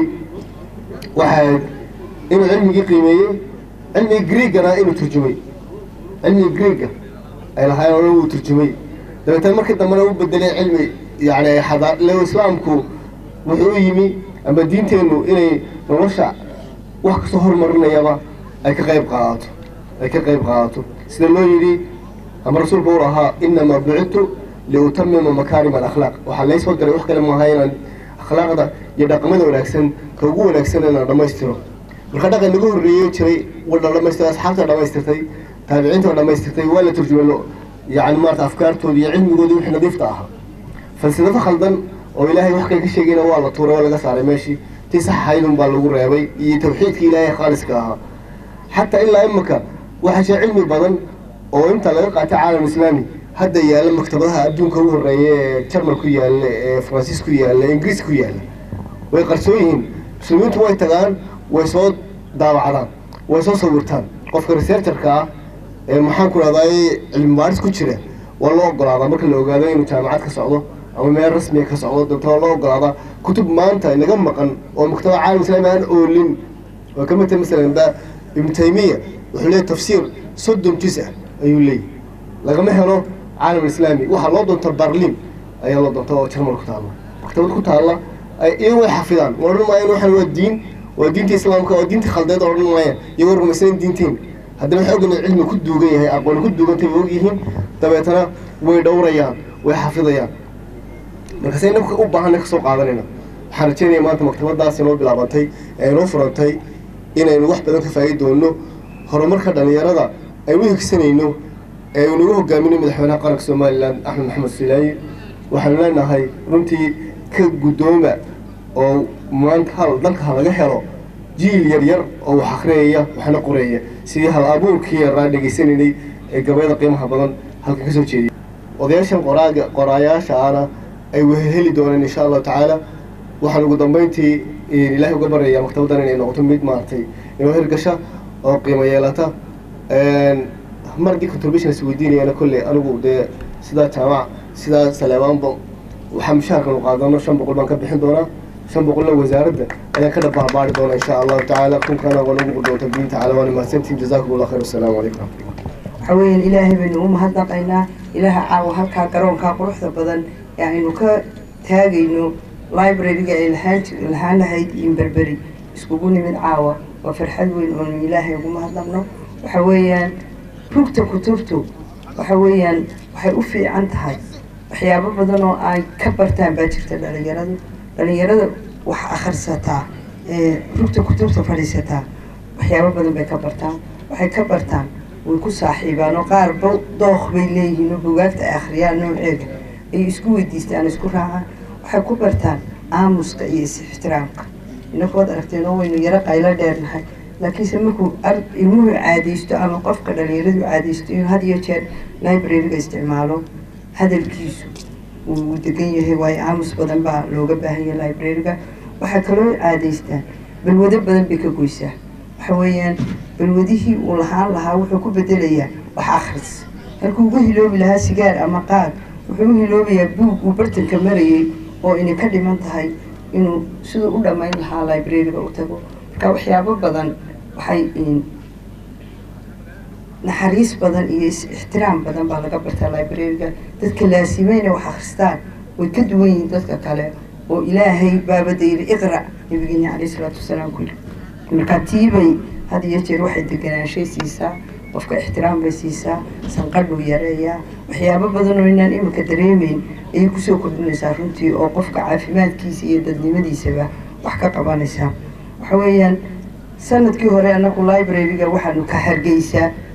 [SPEAKER 13] waxaa inuu cilmigii qiimeeyey cilmigii greegana inuu turjumay cilmigii greega ay lahaayeen oo dhan wuu turjumay dabeetana markii dambena u bedelay cilmi yani xadaa le islaamku wuxuu u yimi ama diinteennu inay nolosha wax kasoo horumarinayaba ay ka qayb qaadato ay ka qayb qaadato sida loo yidhi ama rasuulku uu lahaa inamaa bucidtu liutamima makaarim alakhlaaq waxaa laysoo diray wax kale maaha inaan akhlaaqda iyo dhaqamada wanaagsan ka ugu wanaagsan inaan dhammaystiro marka dhaqan naga horreeyey jiray wadha dhamaystiro asxaabta dhamaystirtay taabiciinta dhamaystirtay waa la turjumay yani maarata afkaartooda iyo cilmigooda wixii nadiifta ahaa falsafo khaldan oo ilaahay wax kale ka sheegayna waa la tuuray waa laga saaray meeshii tii saxahaydun baa lagu reebay iyo tawxiidkii ilaahay khaaliska ahaa xataa ilaa imika waxaa jira cilmi badan oo inta laga qaatay caalam islaami hadda yaalla maktabadaha adduunka ugu horreeya ee jarmal ku yaalla ee faransiis ku yaalla ingiriis ku yaalla way qarsoon yihiin muslimiintu way tagaan way soo daawacdaan way soo sawirtaan qofka researcherka ah ee maxaan ku rahdaye cilmi baaris ku jira waa loo ogolaadaa marka la ogaado inuu jaamacad ka socdo ama meel rasmiga ka socdo dabta waa loo ogolaadaa kutub maanta naga maqan oo maktabada caalam islaami aan oolin oo ka mata masalan ba ibnu taymiya wuxuu leeyahy tafsiir soddon juz ah ayuu leeyahy lagama helo caalam islaami waxaa loo doonta barlin ayaa loo doonta oo jarmal ku taalla maktabad ku taalla iyagu way xafidaan waa odhan maayaan waxan waa diin waa diinta islaamka waa diinta khaldeed oo odhan maayaan iyagoo rumaysanan diinteen haddana waxay ogin cilmi ku duugan yahay aqooni ku duugantay way og yihiin dabeetana way dhowrayaan way xafidayaan markaase inaka u baahanna kasoo qaadanayna waxaan rajeynaya maanta maktabadaas inoo bilaabantay ee inoo furantay inaynu wax badan ka faa'idi doono horumarka dhalinyarada aynu u higsanayno ee uu nagu hogaaminay madaxweynaha qaranka somalilan axmed maxamed silaayi waxaanu leenahay runtii ka guddooma oo maanta hal dalka ha laga helo jiil yar yar oo wax akhriyaya waxna qoraya sidii hal abuurkii yaraa dhegaysanaynay ee gabayada qiimaha badan halka ka soo jeediyay odayaashan qoraaga qoraayaasha ana ay weheli doonaan insha allahu tacaala waxaan ugu dambeyntii ilaahay uga baryayaa maktabaddan inay noqoto mid maaragtay inoo hirgasha oo qiimo yeelata mar haddii contribution is weydiinayana kolley anigu dee sidaa jaamac sidaa saleebaanba waxaa mushaharkan u qaadano shan boqol baan ka bixin doonaa shan boqolna wasaaradda ayaan ka dhabahabaari doona insha allahu tacaala kunkana waa nagu doonta biin tacaala waana mahadsantiin jazakum allah khayr wasalaamu calaykum
[SPEAKER 14] waxaa weeyaan ilaahay baynu u mahadnaqaynaa ilaaha caawa halkaa garoonkaa quruxda badan ee aynu ka taagayno library-ga ay lahaan jir lahaan lahayd iyo berberi iskugu nimid caawa waa farxad weyn oonu ilaahay ugu mahadnaqno waxa weeyaan rugta kutubtu waxa weeyaan waxay u fiican tahay waxyaabo badan oo ay ka bartaan baa jirta dhalinyaradu dhalinyarada wax akhrisataa ee rugta kutubta fadhiisataa waxyaabo badan bay ka bartaan waxay ka bartaan way ku saaxiibaan oo qaar ba dooq bay leeyihiin oo bugaagta ay akhriyaan nooceeda ay isku weydiistaan isku raacaan waxay ku bartaan aamuska iyo is-ixtiraamka inakood aragteen oo waynu yaro qaylo dheernahay laakiinse markuu ilmuhu caadaysto ama qofka dhalinyaradu caadaysto inuu had iyo jeer library-ga isticmaalo hadalkiisu uu degan yahay waayo aamus badan baa looga baahan yahay library-ga waxay kaloo caadaystaan balwado badan bay ka goysaa waxa weeyaan balwadihii uu lahaan lahaa wuxuu ku bedelayaa wax akhris halkuu ugu hiloobi lahaa sigaar ama qaad wuxuu u hiloobayaa buug uu bartanka marayay oo inay ka dhiman tahay inuu siduu u dhammayn lahaa library-ga u tago marka waxyaabo badan waxay naxariis badan iyo is-ixtiraam badan baa laga bartaa library-ga dadka laasimayna wax akhristaan way ka duwan yihiin dadka kale oo ilaahay baabada yidhi iqra nabigeena caleyhi salaatu wasalaam ku yidhi marka tiibay had iyo jeer waxay deganaanshay siisaa qofka ixtiraam bay siisaa sanqadhuu yareeyaa waxyaabo badan oo inaan iminka dareemeyn ayay kusoo kordhinaysaa runtii oo qofka caafimaadkiisa iyo dadnimadiisaba wax ka qabanaysaa waxa weeyaan sanadkii hore anagu library-ga waxaanu ka hargeysaa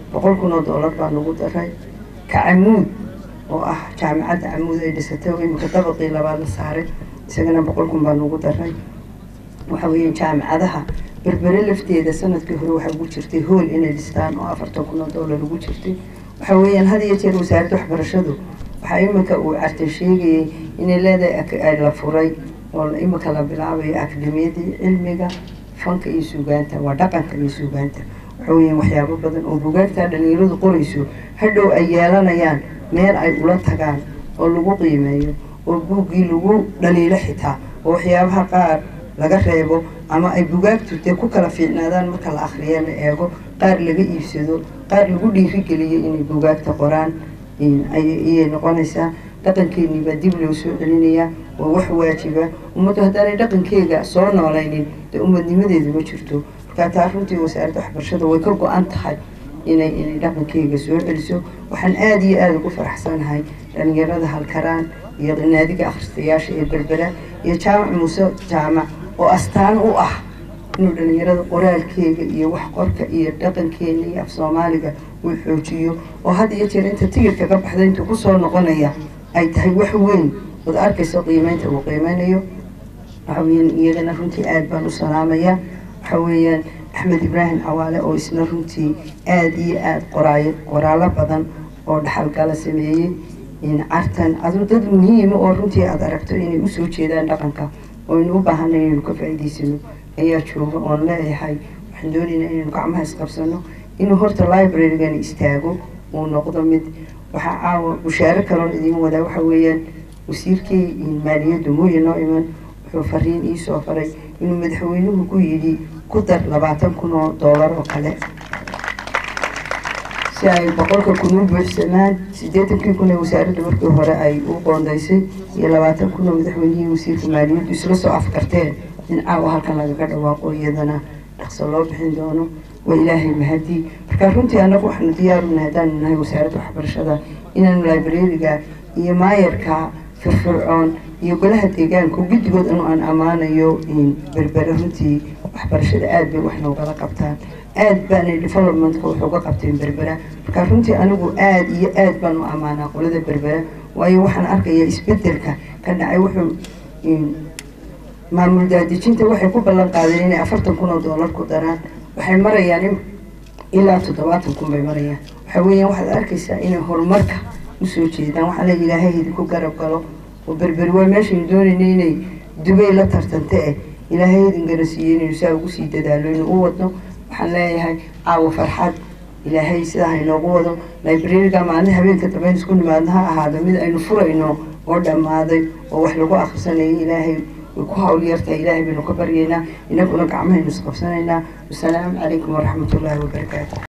[SPEAKER 14] boqol kun oo doolar baa lagu daray kacamuud oo ah jaamacadda camuud ay dhisatay oo imika dabaqii labaad la saaray isagana boqol kun baa lagu daray waxa weeye jaamacadaha berbere lafteeda sanadkii hore waxaa ugu jirtay hool inay dhistaan oo afartan kun oo doolar ugu jirtay waxa weeyaan had iyo jeer wasaaradda waxbarashadu waxaa imika uu cartan sheegayay inay leedahay la furay oo imika la bilaabayo akademiyadii cilmiga fanka iyo suugaanta waa dhaqanka iyo suugaanta waxa weeyaan waxyaabo badan oo bugaagtaa dhalinyaradu qorayso hadhow ay yeelanayaan meel ay ula tagaan oo lagu qiimeeyo oo buuggii lagu dhaliilo xitaa oo waxyaabaha qaar laga reebo ama ay bugaagtu dee ku kala fiicnaadaan marka la akhriya la eego qaar laga iibsado qaar lagu dhiirigeliyo inay bugaagta qoraan ayay noqonaysaa dhaqankeennii baa dib loo soo celinayaa waa wax waajiba ummaddu haddaanay dhaqankeega soo noolaynin dee ummadnimadeedu ma jirto markaa taa runtii wasaaradda waxbarashada way ka go-an tahay inay inay dhaqankeyga soo celiso waxaan aada iyo aada ugu faraxsanahay dhalinyarada halkaraan iyo naadiga akhristayaasha ee berbera iyo jaamac muuse jaamac oo astaan u ah inuu dhalinyarada qoraalkeega iyo wax qorka iyo dhaqankeena iyo af soomaaliga uu xoojiyo oo had iyo jeer inta tigirka ka baxda intuu kusoo noqonaya ay tahay wax weyn ood arkayso qiimeynta uu qiimeynayo waxa weeyaan iyagana runtii aada baan u salaamayaa waxa weeyaan axmed ibraahim cawaale oo isna runtii aada iyo aada qoraayo qoraallo badan oo dhaxalgala sameeyey cartan adu dad muhiima oo runtii aada aragto inay usoo jeedaan dhaqanka oo aynu u baahanay inaynu ka faa'iidaysano ayaa jooga oon leeyahay waxaan doonaynaa inaynu gacmaha isqabsano inuu horta librarygani istaago uu noqdo mid waxaa caawa bushaaro kaloon idiin wadaa waxa weeyaan wasiirkii maaliyaddu mooye noo iman wuxuu fariin iisoo faray inuu madaxweynuhu ku yidhi ku dar labaatan kun oo doolar oo kale si ay boqolka kun u buuxsamaan siddeetankii kun ee wasaaradda markii hore ay u qoondaysay iyo labaatan kun oo madaxweynihii wasiirka maaliyaddu isla soo afkarteen in caawa halkan lagaga dhawaaqo iyadana dhaqso loo bixin doono waa ilaahay mahadii marka runtii annagu waxaanu diyaaruna haddaanu nahay wasaaradda waxbarashada inaanu librariga iyo maayarka firfircoon iyo golaha deegaanka guddigood anu aan ammaanayo berbere runtii waxbarashada aada bay wax noogala qabtaan aada baanay developmentka wax uga qabteen berbera marka runtii anigu aada iyo aada baan u ammaanaa qolada berbera waayo waxaan arkayaa isbedelka ka dhacay wuxuu maamul daadejinta waxay ku ballan qaadeen inay afartan kun oo doolar ku daraan waxay marayaan ilaa toddobaatan kun bay marayaan waxa weeyaan waxaad arkaysaa inay horumarka usoo jeedaan waxaa la ilaahay idinku garab galo oo berberi waa meeshaynu doonayna inay dubay la tartanta eh ilaahay idin garansiiyey inaynu saa ugu sii dadaalo inu u wadno waxaan leeyahay caawa farxad ilaahay sidaa hainoogu wado librariga maalin habeenka dambeyn isku nimaadna ha ahaado mid aynu furayno oo dhammaaday oo wax lagu akhrisanayo ilaahay way ku hawl yartahay ilaahay baynu ka baryaynaa inaguna gacmahaynu isqabsanaynaa wasalaamu calaykum waraxmatullaahi wabarakaatu